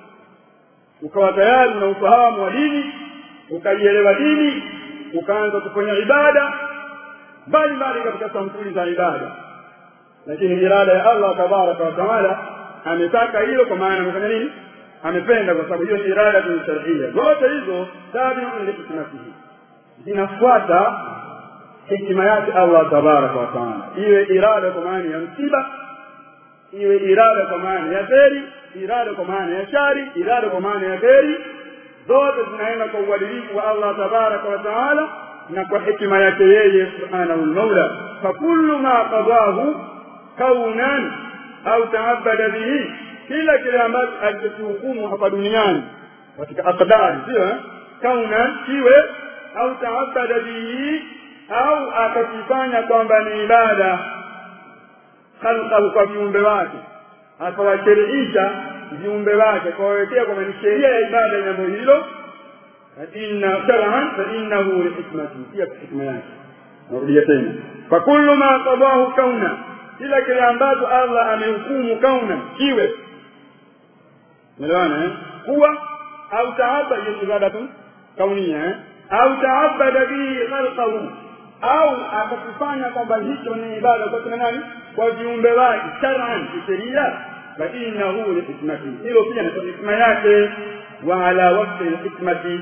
ukawa tayari na ufahamu wa dini ukaielewa dini ukaanza kufanya ibada mbalimbali katika sampuli za ibada lakini irada ya Allah tabaraka wa taala ametaka hilo kwa maana amefanya nini amependa kwa sababu hiyo ni irada ni shar'ia zote hizo tabi'un li hikmatihi zinafuata hikima yake Allah tabaraka wa taala iwe irada kwa maana ya msiba iwe irada kwa maana ya kheri irada kwa maana ya shari irada kwa maana ya kheri zote zinaenda kwa uadilifu wa Allah tabaraka wa taala na kwa hikima yake yeye subhanahu al-maula fa kullu ma qadahu kaunan au taabada bihi kila kile ambacho alichokihukumu hapa duniani katika aqdari sio eh? kaunan kiwe au taabada bihi au akakifanya kwamba ni ibada khalqahu kwa viumbe wake akawashiriisha viumbe wake kawawekea kwamba ni sheria ya ibada ya jambo hilo inna shar'an fa innahu li hikmati pia hikma yake narudia tena fa kullu ma qadahu kauna kila kile ambacho Allah amehukumu kauna kiwe Umeelewana eh? Kuwa au taabba hiyo ibadatu kaunia eh? au taabada bihi khalqahu au akakifanya kwamba hicho ni ibada kwa kina nani kwa viumbe wake shar'an kisheria fainahu lihikmati hilo pia ni hikma yake wa ala waqti lhikmati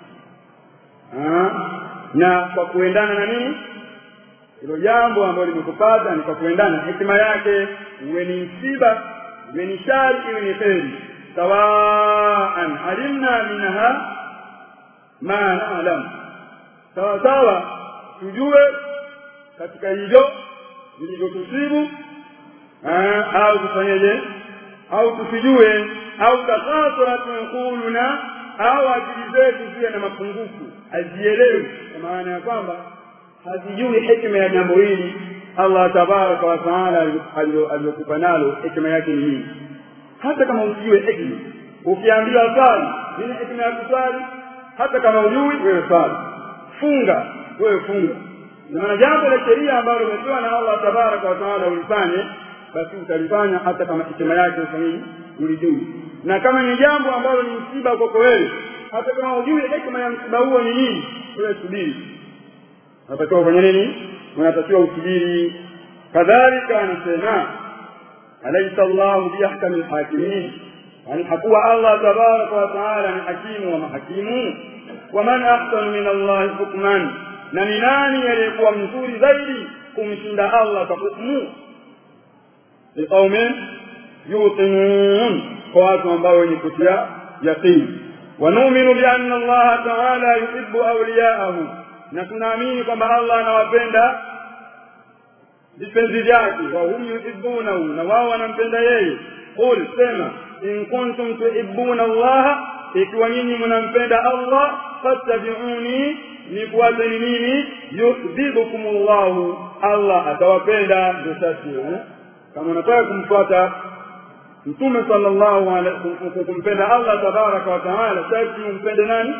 na kwa kuendana na nini hilo jambo ambalo limekupata ni kwa kuendana na hikima yake iwe ni msiba iwe ni shari iwe ni kheri sawaan alimna minha ma nalam sawa sawa tujue katika hivyo vilivyotusibu au tufanyeje au tusijue au takasurat uquluna au akili zetu ziwe na mapungufu hazielewi kwa maana ya kwamba hazijui hikma ya jambo hili Allah tabaraka wa taala aliyokupa nalo hikma yake ni nini hata kama usijue hikma ukiambiwa swali nini hikma ya kuswali hata kama ujui wewe swali funga wewe funga na maana jambo la sheria ambalo umepewa na Allah tabaraka wa taala ulifanye basi utalifanya hata kama hikma yake ufanyii ulijui na kama ni jambo ambalo ni msiba kwako wewe hata kama ujui hikma ya msiba huo ni nini wewe subiri unatakiwa ufanye nini unatakiwa usubiri kadhalika anasema alaysa Allahu biahkami alhakimin yani hakuwa Allah tabaraka wa taala ni hakimu wa mahakimu waman ahsanu min Allah hukman na ni nani aliyekuwa mzuri zaidi kumshinda Allah kwa hukumu liqaumin yuqinun kwa watu ambao wenye kutia yaqini ونؤمن بأن الله تعالى يحب أولياءه na tunaamini kwamba Allah anawapenda vipenzi vyake wa hum yuhibbunahu na wao wanampenda yeye qul sema in kuntum tuhibbuna Allah ikiwa nyinyi mnampenda Allah fattabi'uni nifuateni mimi yuhibbukumullah Allah atawapenda ndio sasa kama unataka kumfuata mtume sallallahu alaihi kumpenda Allah tabaraka wa taala sasa umpende nani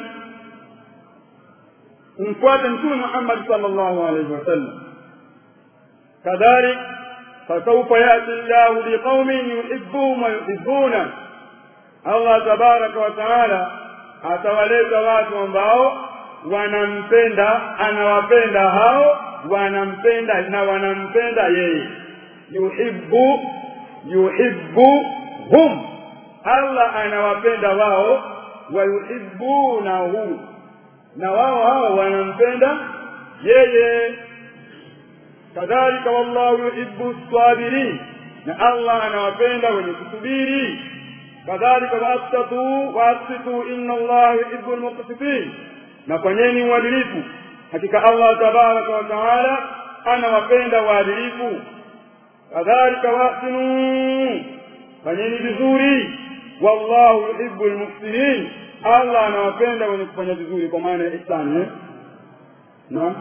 umfuate mtume Muhammad sallallahu alaihi wasallam kadhalik fasawfa yati Allah biqaumin yuhibbuhum wa yuhibbuna Allah tabaraka wa taala atawaleta watu ambao wanampenda anawapenda hao wanampenda na wanampenda yeye yuhibbu yuhibbuhum Allah anawapenda wao wa yuhibbunahu na wao hao wanampenda yeye kadhalika wallahu yuhibbu sabirin na Allah anawapenda wenye kusubiri kadhalika waqtatu waqtitu inna Allah yuhibbu almuqsitin na fanyeni uadilifu hakika Allah tabaraka wa taala anawapenda waadilifu kadhalika waqtinu fanyeni vizuri wallahu yuhibbu almuhsinin Allah anawapenda wenye kufanya vizuri kwa maana ya ihsani eh naam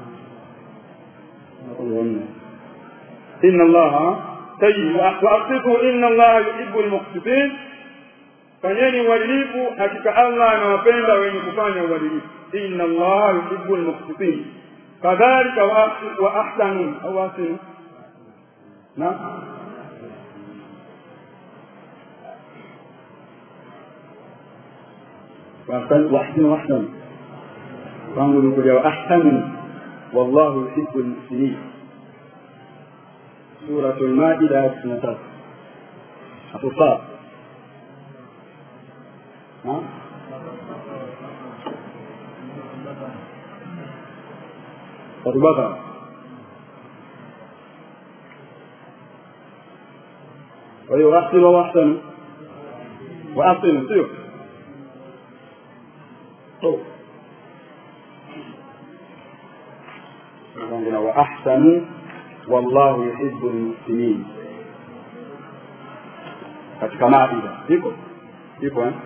inna allaha tayyib wa aqsitu inna allaha yuhibbu almuqsitin fanyeni uadilifu hakika Allah anawapenda wenye kufanya uadilifu inna allaha yuhibbu almuqsitin kadhalika wa ahsanu au ahsinu naam واحسن واحسن وانظر كل واحسن والله يحب المحسنين سورة المائدة سنة الصاد ها البقرة ويحسن واحسن واحسن سير وأحسنوا والله يحب المحسنين katika maida iko iko eh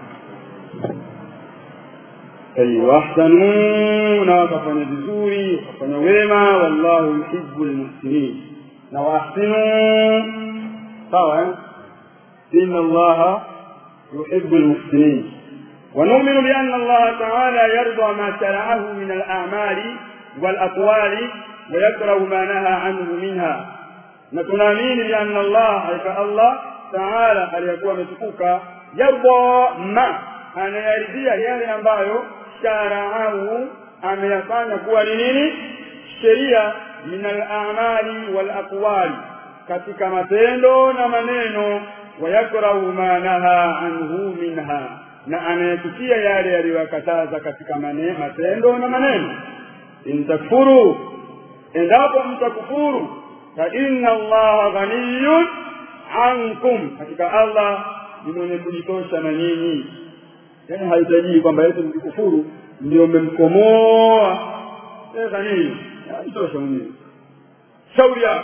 ay wahsanu na wakafanya vizuri wakafanya wema wallahu yuhibbu almuhsinin na wahsinu sawa eh inna allaha yuhibbu almuhsinin ونؤمن بأن الله تعالى يرضى ما شرعه من الأعمال والأقوال ويكره ما نهى عنه منها نتنامين بأن الله حيث الله تعالى aliyekuwa ametukuka yarda ma anayaridhia yale ambayo sharaahu ameyafanya kuwa ni nini sheria min al-a'mali wal aqwali katika matendo na maneno wayakrahu ma naha anhu minha na anayechukia yale yaliyokataza katika mane, matendo na maneno intakfuru endapo mtakufuru fa inna allaha ghaniyun ankum hakika allah ni mwenye kujitosha na nyinyi yaani haitajii kwamba eti mkikufuru ndio mmemkomoa ghaniyun ajitosha mwenyewe shauri yako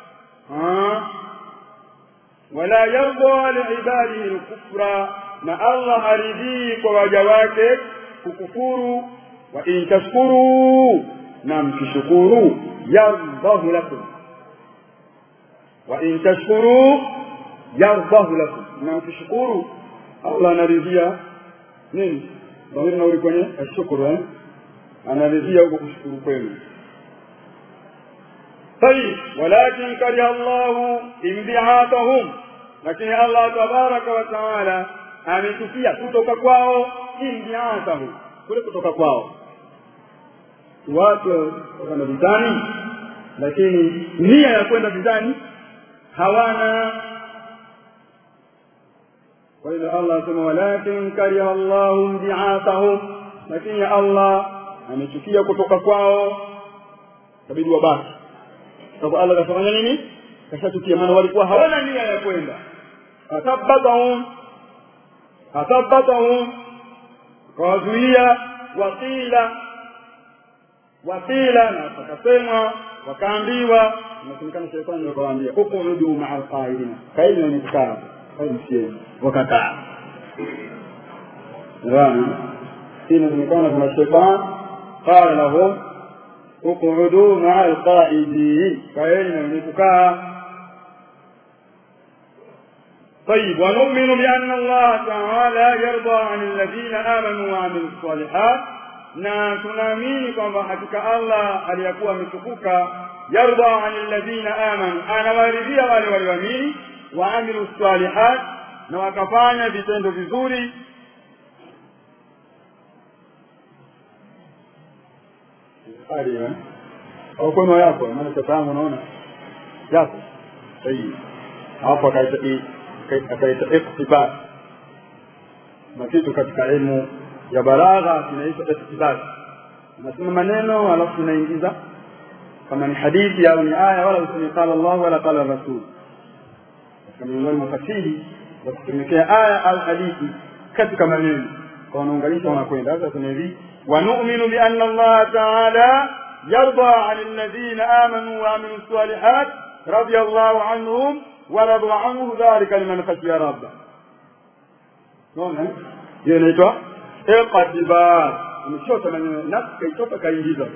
wala yarda liibadihi lkufra na allah haridhii kwa waja wake kukufuru wa in tashkuru na mkishukuru yardahu lakum wa in tashkuru yardahu lakum na mkishukuru allah anaridhia nini dhamiri nauli kwenye ashukuru eh? anaridhia huko kushukuru kwenu طيب ولكن كره الله انبعاثهم lakini allah tabaraka wa taala amechukia kutoka kwao imbiathahu kule kutoka kwao watu wakana vitani lakini nia ya kwenda vitani hawana kwa hivyo allah asema walakin kariha llahu mbiathahum lakini allah amechukia kutoka kwao kabidi wabaki sababu allah kafanya nini kashachukia maana walikuwa hawana nia ya kwenda athabatahum athabatahum kawazuia wakila wakila na wakasemwa wakaambiwa inasemekana shetani wakawaambia ukuudu maa alqaidina kaini wenye kukaa kaimsieni wakakaa naona hii inasemekana kuna shetani qala lahum ukuudu maa alqaidin kaeni wenye kukaa طيب ونؤمن بأن الله تعالى يرضى عن الذين آمنوا وعملوا الصالحات na tunaamini kwamba hakika allah aliyekuwa ametukuka yarda ani alladhina amanu anawaridhia wale walioamini waamilu salihat na wakafanya vitendo vizuri au kwema yako maana chataangu unaona yako sahihi hapo akaita iktibas na kitu katika elimu ya balagha kinaitwa iktibas unasema maneno alafu unaingiza kama ni hadithi au ni aya wala useme qala Allah wala qala rasul katika miongoni mwa fasihi za kutumikea aya au hadithi katika maneno kwa unaunganisha unakwenda sasa kuna hivi ونؤمن بأن الله تعالى يرضى عن الذين آمنوا وعملوا الصالحات رضي الله عنهم ورضوا عنه ذلك لمن خشي ربه naona hiyo inaitwa iqtibar ameshota maneno nafsi kaitoka kaingiza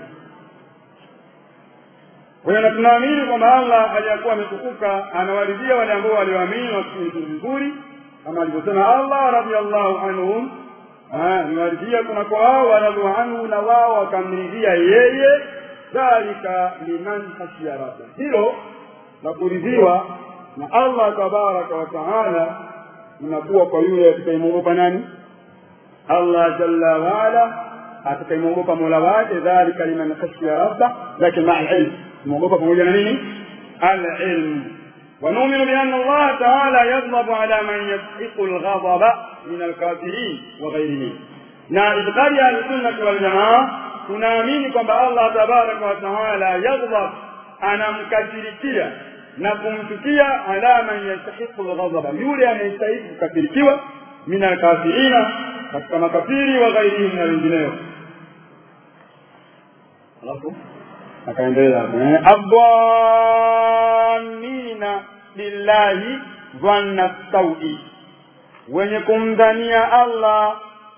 kwa hiyo na tunaamini kwamba allah aliyakuwa ametukuka anawaridhia wale ambao walioamini wakiitu vizuri kama alivyosema allah radiallahu anhum niwaridhia kunako hao waradhu anhu na wao wakamridhia yeye dhalika liman khashiya rabba hilo la kuridhiwa na allah tabaraka wa taala unakuwa kwa yule atakayemwogopa nani allah jalla waala atakayemwogopa mola wake dhalika liman khashiya rabba lakini maa lilm mwogopa pamoja na nini alilmu ونؤمن بأن الله تعالى يغضب على من يستحق الغضب من الكافرين وغيرهم na itikadi ya ahlusunnati waljamaa tunaamini kwamba allah tabaraka wa taala yaghdab anamkasirikia na kumchukia ala man yastahiqu lghadhaba yule anayestahiki kukasirikiwa min alkafirina katika makafiri wa ghairihim na wengineo alafu akaendelea adhanina billahi dhanna saui wenye kumdhania allah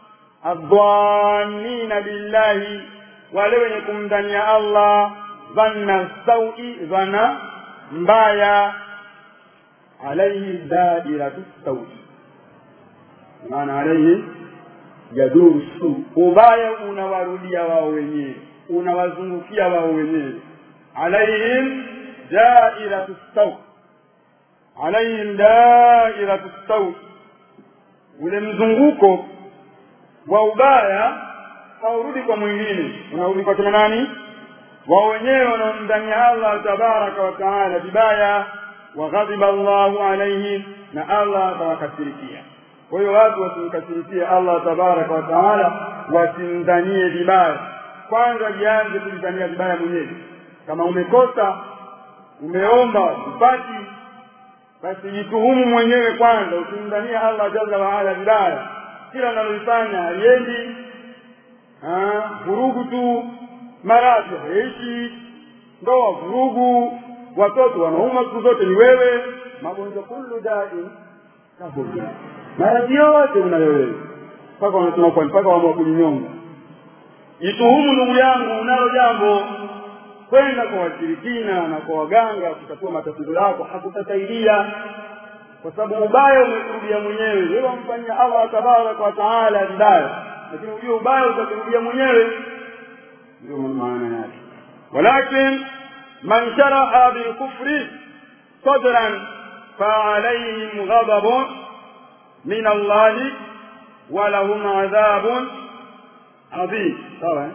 adhanina billahi wale wenye kumdhania allah dhanna saui dhana mbaya alaihi dairatu saui maana alaihi yaduru su ubaya unawarudia wao wenyewe unawazungukia wao wenyewe alaihim dairatu saui alaihim dairatu saui ule mzunguko wa ubaya haurudi kwa mwingine unarudi kwa kina nani wao wenyewe wanaomdhania allah tabaraka wa taala vibaya waghadhiba Allahu alaihim na Allah atawakasirikia kwa hiyo watu wasimkasirikie Allah tabaraka wa taala wasimdhanie vibaya kwanza jianze kujidhania vibaya mwenyewe kama umekosa umeomba upati basi jituhumu mwenyewe kwanza usimdhania Allah jalla waala vibaya kila analolifanya aliendi vurugu tu maradhi haishi ndoa vurugu watoto wanauma siku zote ni wewe magonjwa kullu dai kabuja maradhi yote unayo wewe mpaka wanasema kwa mpaka waamua kujinyonga jituhumu ndugu yangu unalo jambo kwenda kwa washirikina na kwa waganga kutatua matatizo yako hakutasaidia kwa sababu ubaya umekurudia mwenyewe wewe wamfanyia Allah tabaraka wa taala vibaya lakini ujue ubaya utakurudia mwenyewe ndio maana yake walakin man sharaha bilkufri sadran فعليهم غضب من الله ولهم عذاب عظيم طبعا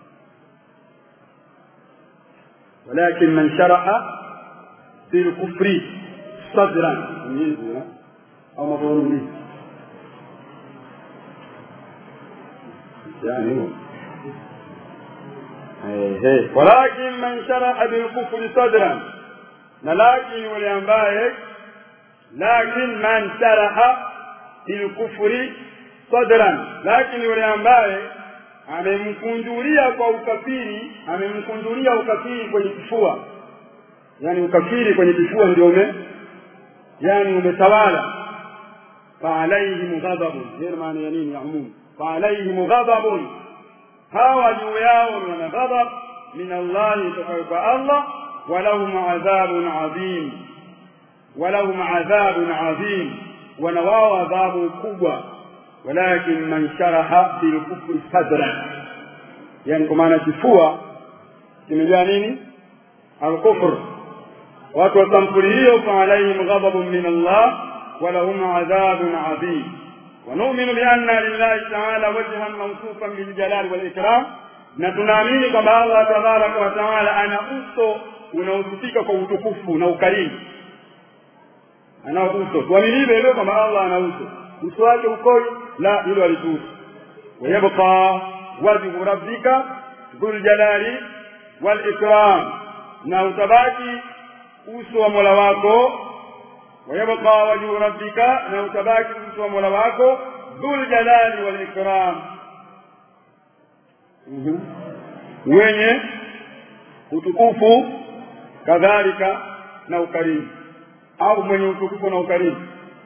ولكن من شرح في الكفر صدرا او مفعول به يعني هو ولكن من شرح بالكفر صدرا لكن yule ambaye lakin man sharaha bilkufri sadran lakini yule ambaye amemkunjulia kwa ukafiri amemkunjulia ukafiri kwenye kifua yani ukafiri kwenye kifua ndio ume yani umetawala faalaihim ghadabun hiyo maana ya nini ya umum faalaihim ghadabun hawa juu yao wana ghadab min allahi tokayo kwa allah walahum adhabun adhim walahum adhabun adhim wana wao adhabu kubwa walakin man sharaha bilkufri sadran yani kwa maana kifua kimejaa nini alkufr watu wa sampuli hiyo faalaihim ghadabun min allah walahum adhabun adhim ونؤمن بأن لله تعالى وجها موصوفا بالجلال والإكرام na tunaamini kwamba Allah tabaraka wa taala ana uso unaosifika kwa utukufu na ukarimu ana uso tuamini hivyo kwamba Allah ana uso uso wake ukoi la hilo alituhusu wayabqa wajhu rabbika dhul jalali wal ikram na utabaki uso wa mola wako wayabqa wajhu rabbika na utabaki uso wa mola wako dhul jalali wal ikram wenye utukufu kadhalika na ukarimu au mwenye utukufu na ukarimu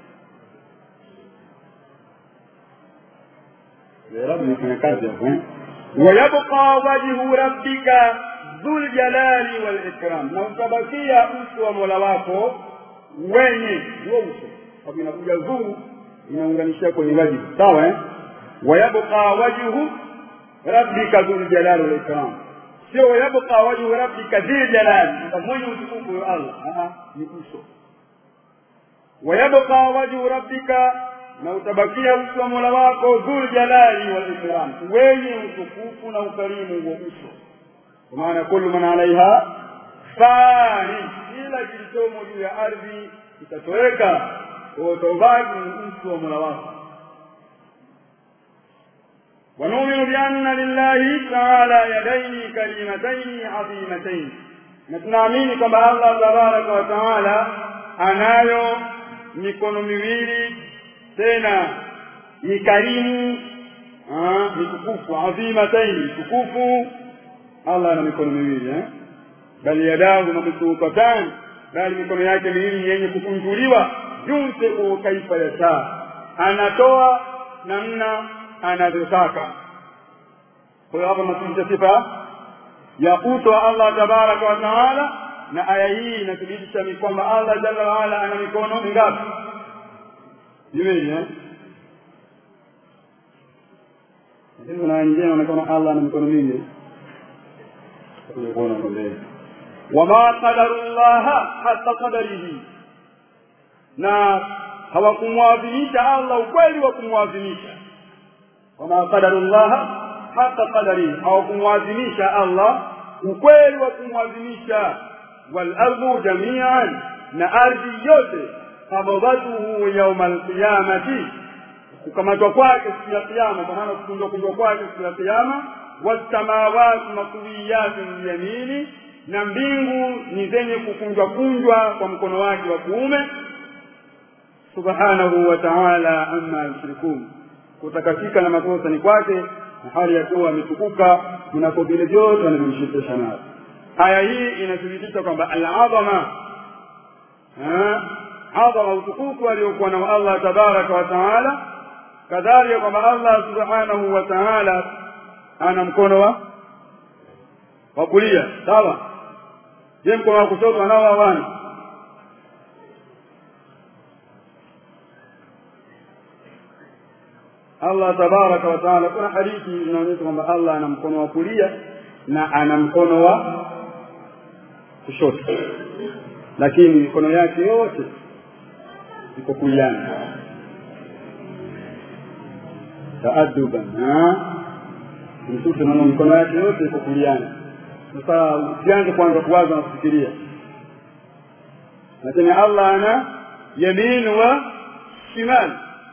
wayabqa wajhu rabbika dhul jalali wal ikram na utabakia uso wa mola wako wenye huo uso sababu inakuja dhuu inaunganishia kwenye wajibu sawa eh wayabqa wajhu rabbika dhul jalali wal ikram sio wayabqa wajhu rabbika dhil jalali mwenye utukufu wa Allah ni uso wayabqa wajhu rabbika na utabakia uso wa mola wako dhul jalali wal ikram wenye utukufu na ukarimu wa uso kwa maana kullu man alaiha fani kila kilichomo juu ya ardhi kitatoweka utabaki uso wa mola wako ونؤمن بأن لله تعالى يدين كريمتين عظيمتين نتنامini kwamba Allah tabaraka wa taala anayo mikono miwili tena ni karimu ni tukufu adhimataini tukufu Allah ana mikono miwili eh bali yadahu mabsuutatan bali mikono yake miwili yenye kukunjuliwa junse kaifa yashaa anatoa namna anavyotaka kwa hiyo hapa matumisha sifa ya uso wa Allah tabaraka wa taala na aya hii inathibitisha ni kwamba Allah jalla waala ana mikono mingapi miwili eh lakini kuna wengine wanaona Allah ana mikono mingi wama qadaru llaha hata qadarihi na hawakumwadhimisha Allah ukweli wa kumwadhimisha wama qadaru llaha hata qadarihi hawakumwadhimisha Allah ukweli wa kumwadhimisha wal ardu jamian na ardhi yote qabdatuhu yauma alqiyamati kukamatwa kwake siku ya kiyama kwa maana kukunjwa kunjwa kwake siku ya kiyama wasamawati matwiyatun biyamini na mbingu ni zenye kukunjwa kunjwa kwa mkono wake wa kuume subhanahu wa ta'ala amma yushrikun kutakasika na makosa ni kwake na hali ya kuwa ametukuka kunako vile vyote wanavyomshirikisha nayo aya hii inathibitisha kwamba al-azama adhama utukufu aliokuwa nao Allah tabaraka wa taala kadhalika kwamba Allah subhanahu wa taala ana mkono wa wa kulia sawa je mkono wa kushoto anao hawana Allah tabaraka wa taala kuna hadithi inaonyesha kwamba Allah ana mkono wa kulia na ana mkono wa kushoto lakini mikono yake yote iko kuliani taaduban mtume naona mikono yake yote iko kuliani sasa usianze kwanza kuwaza na kufikiria lakini Allah ana yamin wa shimal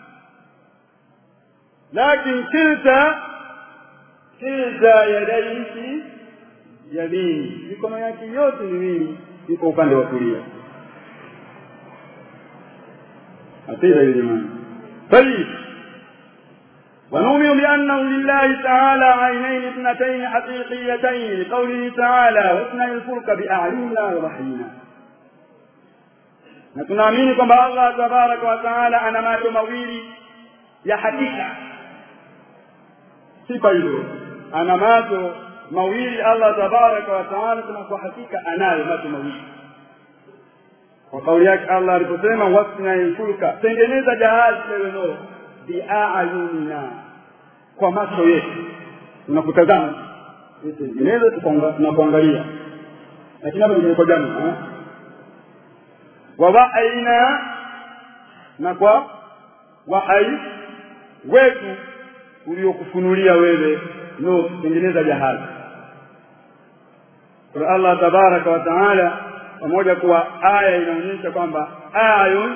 لكن كلتا كلتا يديه يمين mikono yake yote miwili iko upande wa kulia أقيل الإيمان طيب ونؤمن بأنه لله تعالى عينين اثنتين حقيقيتين لقوله تعالى واثنى الفلك بأعيننا ووحينا na tunaamini kwamba Allah tabaraka wa taala ana macho mawili ya hakika sifa hiyo ana macho mawili Allah tabaraka wa taala kama kwa hakika anayo macho mawili kwa kauli yake Allah aliposema wasna yulka tengeneza jahazi lewe no biayunina kwa macho yetu tunakutazama tengeneza tunakuangalia lakini hapa ni kwa jamii wa wa'aina na kwa wahai wetu uliokufunulia wewe no tengeneza jahazi kwa Allah tabaraka wa taala pamoja kuwa aya inaonyesha kwamba ayun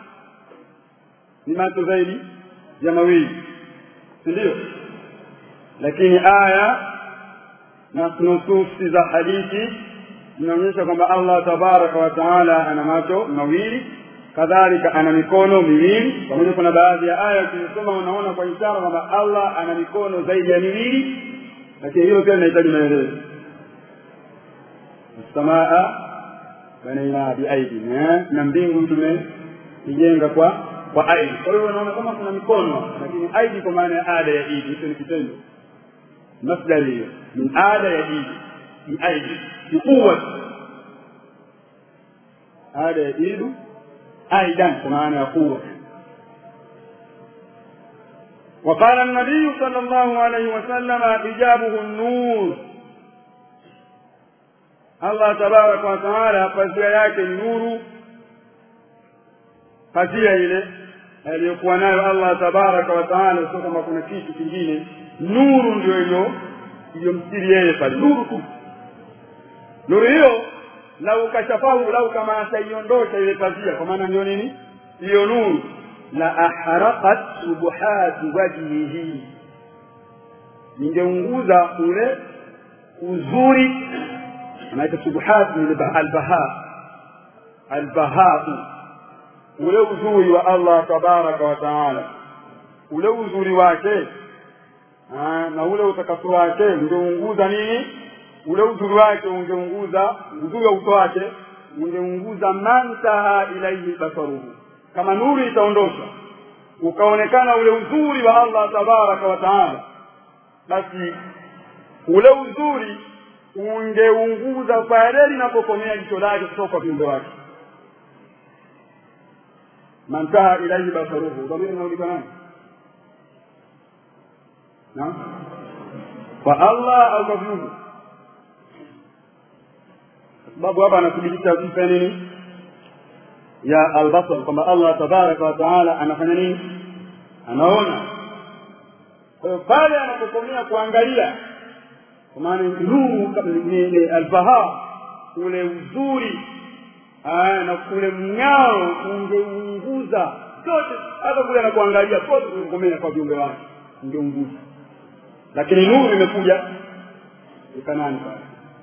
ni macho zaidi ya mawili si ndio lakini aya na nususi za hadithi inaonyesha kwamba Allah tabaraka wa taala ana macho mawili kadhalika ana mikono miwili pamoja kuna baadhi ya aya ukisoma unaona kwa ishara kwamba Allah ana mikono zaidi ya miwili lakini hilo pia linahitaji maelezo samaa banaina biaidi na mbingu tumeijenga kwa kwa aidi kwa hiyo unaona kama kuna mikono lakini aidi kwa maana ya ada ya idi hicho ni kitendo masdari hiyo min ada ya idi biaidi biquwwati ada ya idu aidan kwa maana ya quwwa وقال النبي صلى الله عليه وسلم حجابه النور Allah tabaraka wa taala pazia yake ni nuru pazia ile aliyokuwa nayo Allah tabaraka wa taala sio kama kuna kitu kingine nuru ndio hiyo iliyomstiri yeye pale nuru tu nuru hiyo lau kashafahu lau kama ataiondosha ile pazia kwa maana ndio nini hiyo nuru la ahraqat subuhati wajhihi ningeunguza ule uzuri anaita subuhat ni albaha albaha ule uzuri wa Allah tabaraka wa taala ule uzuri wake na ule utakaso wake ungeunguza nini ule uzuri wake ungeunguza uzuri wa uso wake ungeunguza mantaha ilaihi basaruhu kama nuru itaondoshwa ukaonekana ule uzuri wa Allah tabaraka wa taala basi ule uzuri ungeunguza pale linapokomea jicho lake kutoka kwa viumbe wake mantaha ilaihi basaruhu dhamiri inaulika nani naam kwa Allah au kwa viumbe sababu hapa anathibitisha sifa nini ya albasar kwamba Allah tabaraka wa taala anafanya nini anaona kwa hiyo pale anapokomea kuangalia kwa maana nuru ni albaha ule uzuri Ah, na kule mng'ao ungeunguza zote hata kule anakuangalia pote kukomea kwa viumbe wake ungeunguza lakini nuru imekuja ikanani pale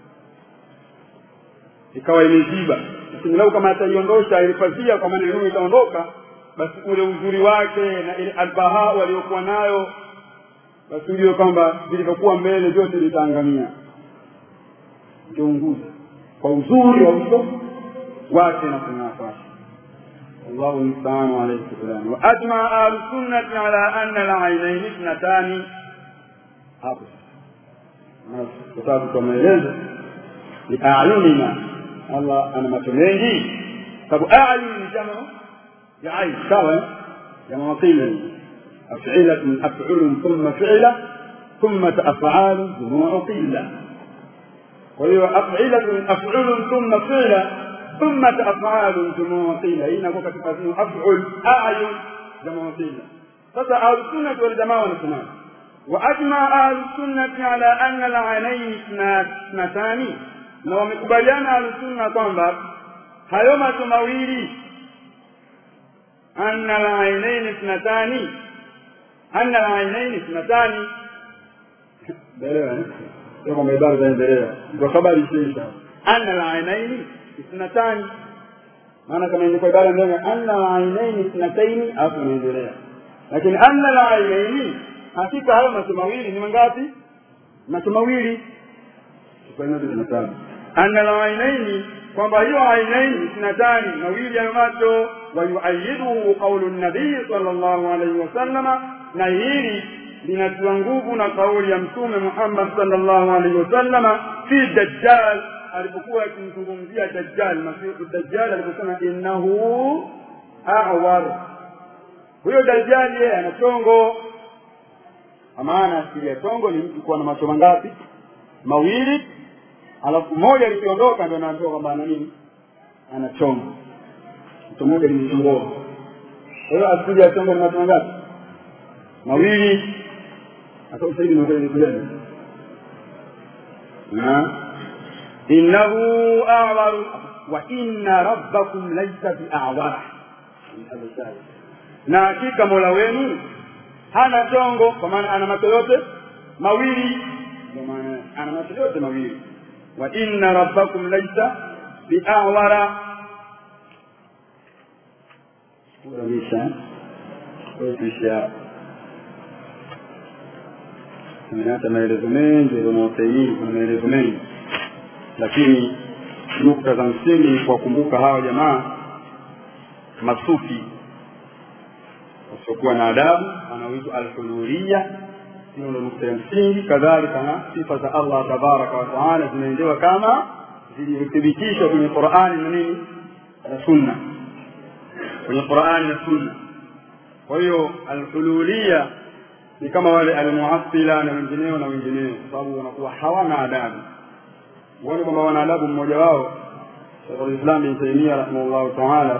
ikawa imeziba lakini lau kama ataiondosha ile pazia kwa maana nuru itaondoka basi ule uzuri wake na ile albaha waliokuwa nayo basi ujue kwamba vilivyokuwa mbele vyote vitaangamia ingeunguza kwa uzuri wa uso wake na kung'aa kwake الله المستعان عليه السلام واجمع اهل السنه على ان العينين اثنتان hapo kwa sababu kwa maelezo ni ayunina allah ana macho mengi sababu ayun ni jamaa ya ain sawa jamaa qila af'ilatun af'ulun thumma fi'la thumma af'alun jumu'u qila kwa hiyo af'ilatun af'ulun thumma fi'la ثم أفعال جموع قيل هنا كوكا تفاسير أفعل أعين جموع قيل sasa ahlusunnati waljamaa wanasema waajma ahlusunnati ala anna alainaini ithnatani na wamekubaliana ahlusunna kwamba hayo macho mawili anna alainaini ithnatani anna alainaini ithnatani elewa sio kwamba ibara zaendelea ndio habari ishaisha anna alainaini ithnatani maana kama ingekuwa ibara ndio anna alainaini ithnataini hapo inaendelea lakini anna alainaini hakika hayo macho mawili ni mangapi macho mawili anna alainaini kwamba hiyo ainaini ithnatani mawili ya macho wayuayiduhu qaulu nabii sallallahu alaihi wasallama na hili linatiwa nguvu na kauli ya mtume Muhammad sallallahu alaihi wasallama fi dajjal alipokuwa akimzungumzia dajjal masihu dajjal aliposema innahu a'war huyo dajjal yeye ana chongo maana asili ya chongo ni mtu kuwa na macho mangapi mawili alafu moja likiondoka ndio anaambiwa kwamba ana nini ana chongo mtu mmoja limechongoa kwa hiyo asili ya chongo ni macho mangapi mawili hata ushahidi ni kweli na innahu a'waru wa inna rabbakum laysa bi'awara na hakika mola wenu hana chongo kwa maana ana macho yote mawili ndio maana ana macho yote mawili wa inna rabbakum laysa bi'awara kuramisha kuisha tumeacha maelezo mengi unaosaini kuna maelezo mengi lakini nukta za msingi ni kuwakumbuka hawa jamaa masufi wasiokuwa na adabu wanaoitwa alhuluria hiyo ndo nukta ya msingi kadhalika na sifa za allah tabaraka wataala zinaendewa kama zilivyothibitishwa kwenye qurani na nini na sunna kwenye qurani na sunna kwa hiyo alhululia ni kama wale almuasila na wengineo na wengineo kwa sababu wanakuwa hawana adabu uone kwamba wana adabu mmoja wao shekhulislam bin taimia rahimahullahu taala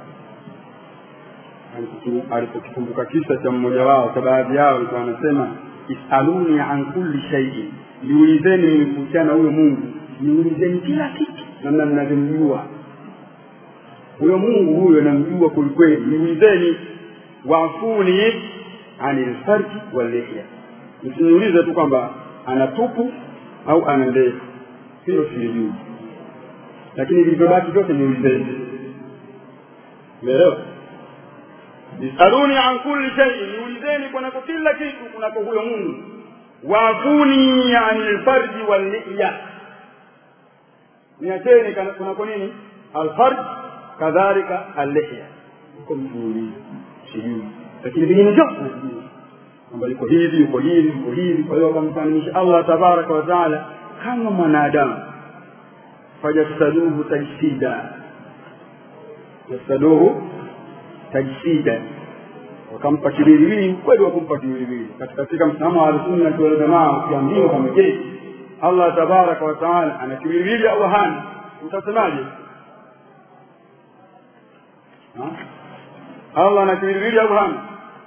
alipokikumbuka kisa cha mmoja wao kwa baadhi yao alikuwa anasema isaluni an kulli shaiin niulizeni mimi kuhusiana huyo mungu niulizeni kila kitu namna mnavyomjua huyo mungu huyo namjua kwelikweli niulizeni wafuni ani lfarji wallihya msiniulize tu kwamba ana tupu au ana ndefu hilo silijui lakini vilivyobaki vyote niulizeni umeelewa isaluni an kulli shay'in niulizeni kunako kila kitu kunako huyo mungu wafuni ani lfarji wallihya niacheni kunako nini alfarj kadhalika allihya uko msiulize sijui lakini vingine vyote nasijui kwamba liko hivi uko hivi uko hivi kwa hiyo wakamfananisha allah tabaraka wa taala kama mwanadamu fajsaduhu tajsida jasaduhu tajsida wakampa kiwiliwili ukweli wa kumpa kiwiliwili katika msimamo wa ahlusunnati waljamaa ukiambiwa kwamba je allah tabaraka wa taala ana kiwiliwili au hana utasemaje allah ana kiwiliwili au hana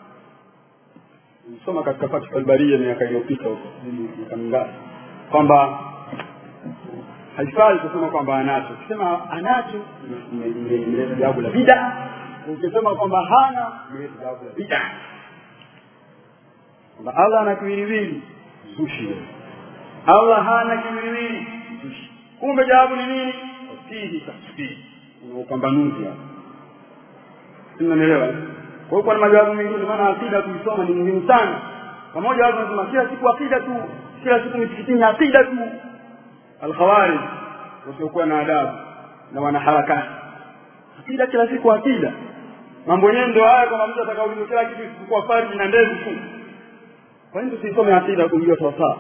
soma katika fathu albaria miaka iliyopita huko miaka mingapi kwamba haifai kusema kwamba anacho ukisema anacho imeleta jawabu la bida ukisema kwamba hana imeleta jawabu la bida kwamba allah ana kiwiliwili zushi allah hana kiwiliwili zushi kumbe jawabu ni nini fihi tafsiri una upambanuzi hapo unanielewa kwa hiyo kuna majawabu mengine maana akida kuisoma ni muhimu sana pamoja watu wanasema kila siku akida tu kila siku misikitini akida tu alkhawarij wasiokuwa na adabu na wanaharakati akida kila siku akida mambo yenyewe ndio haya kwamba mtu atakaulizwa kila kitu isipokuwa farji na ndevu tu kwa nini tusisome akida kujua sawasawa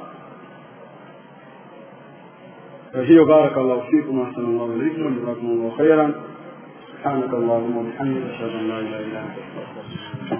hiyo barakallahu fikum wa ahsanallahu ilaykum wa jazakumullahu khairan سبحانك اللهم وبحمدك اشهد ان لا اله الا انت استغفرك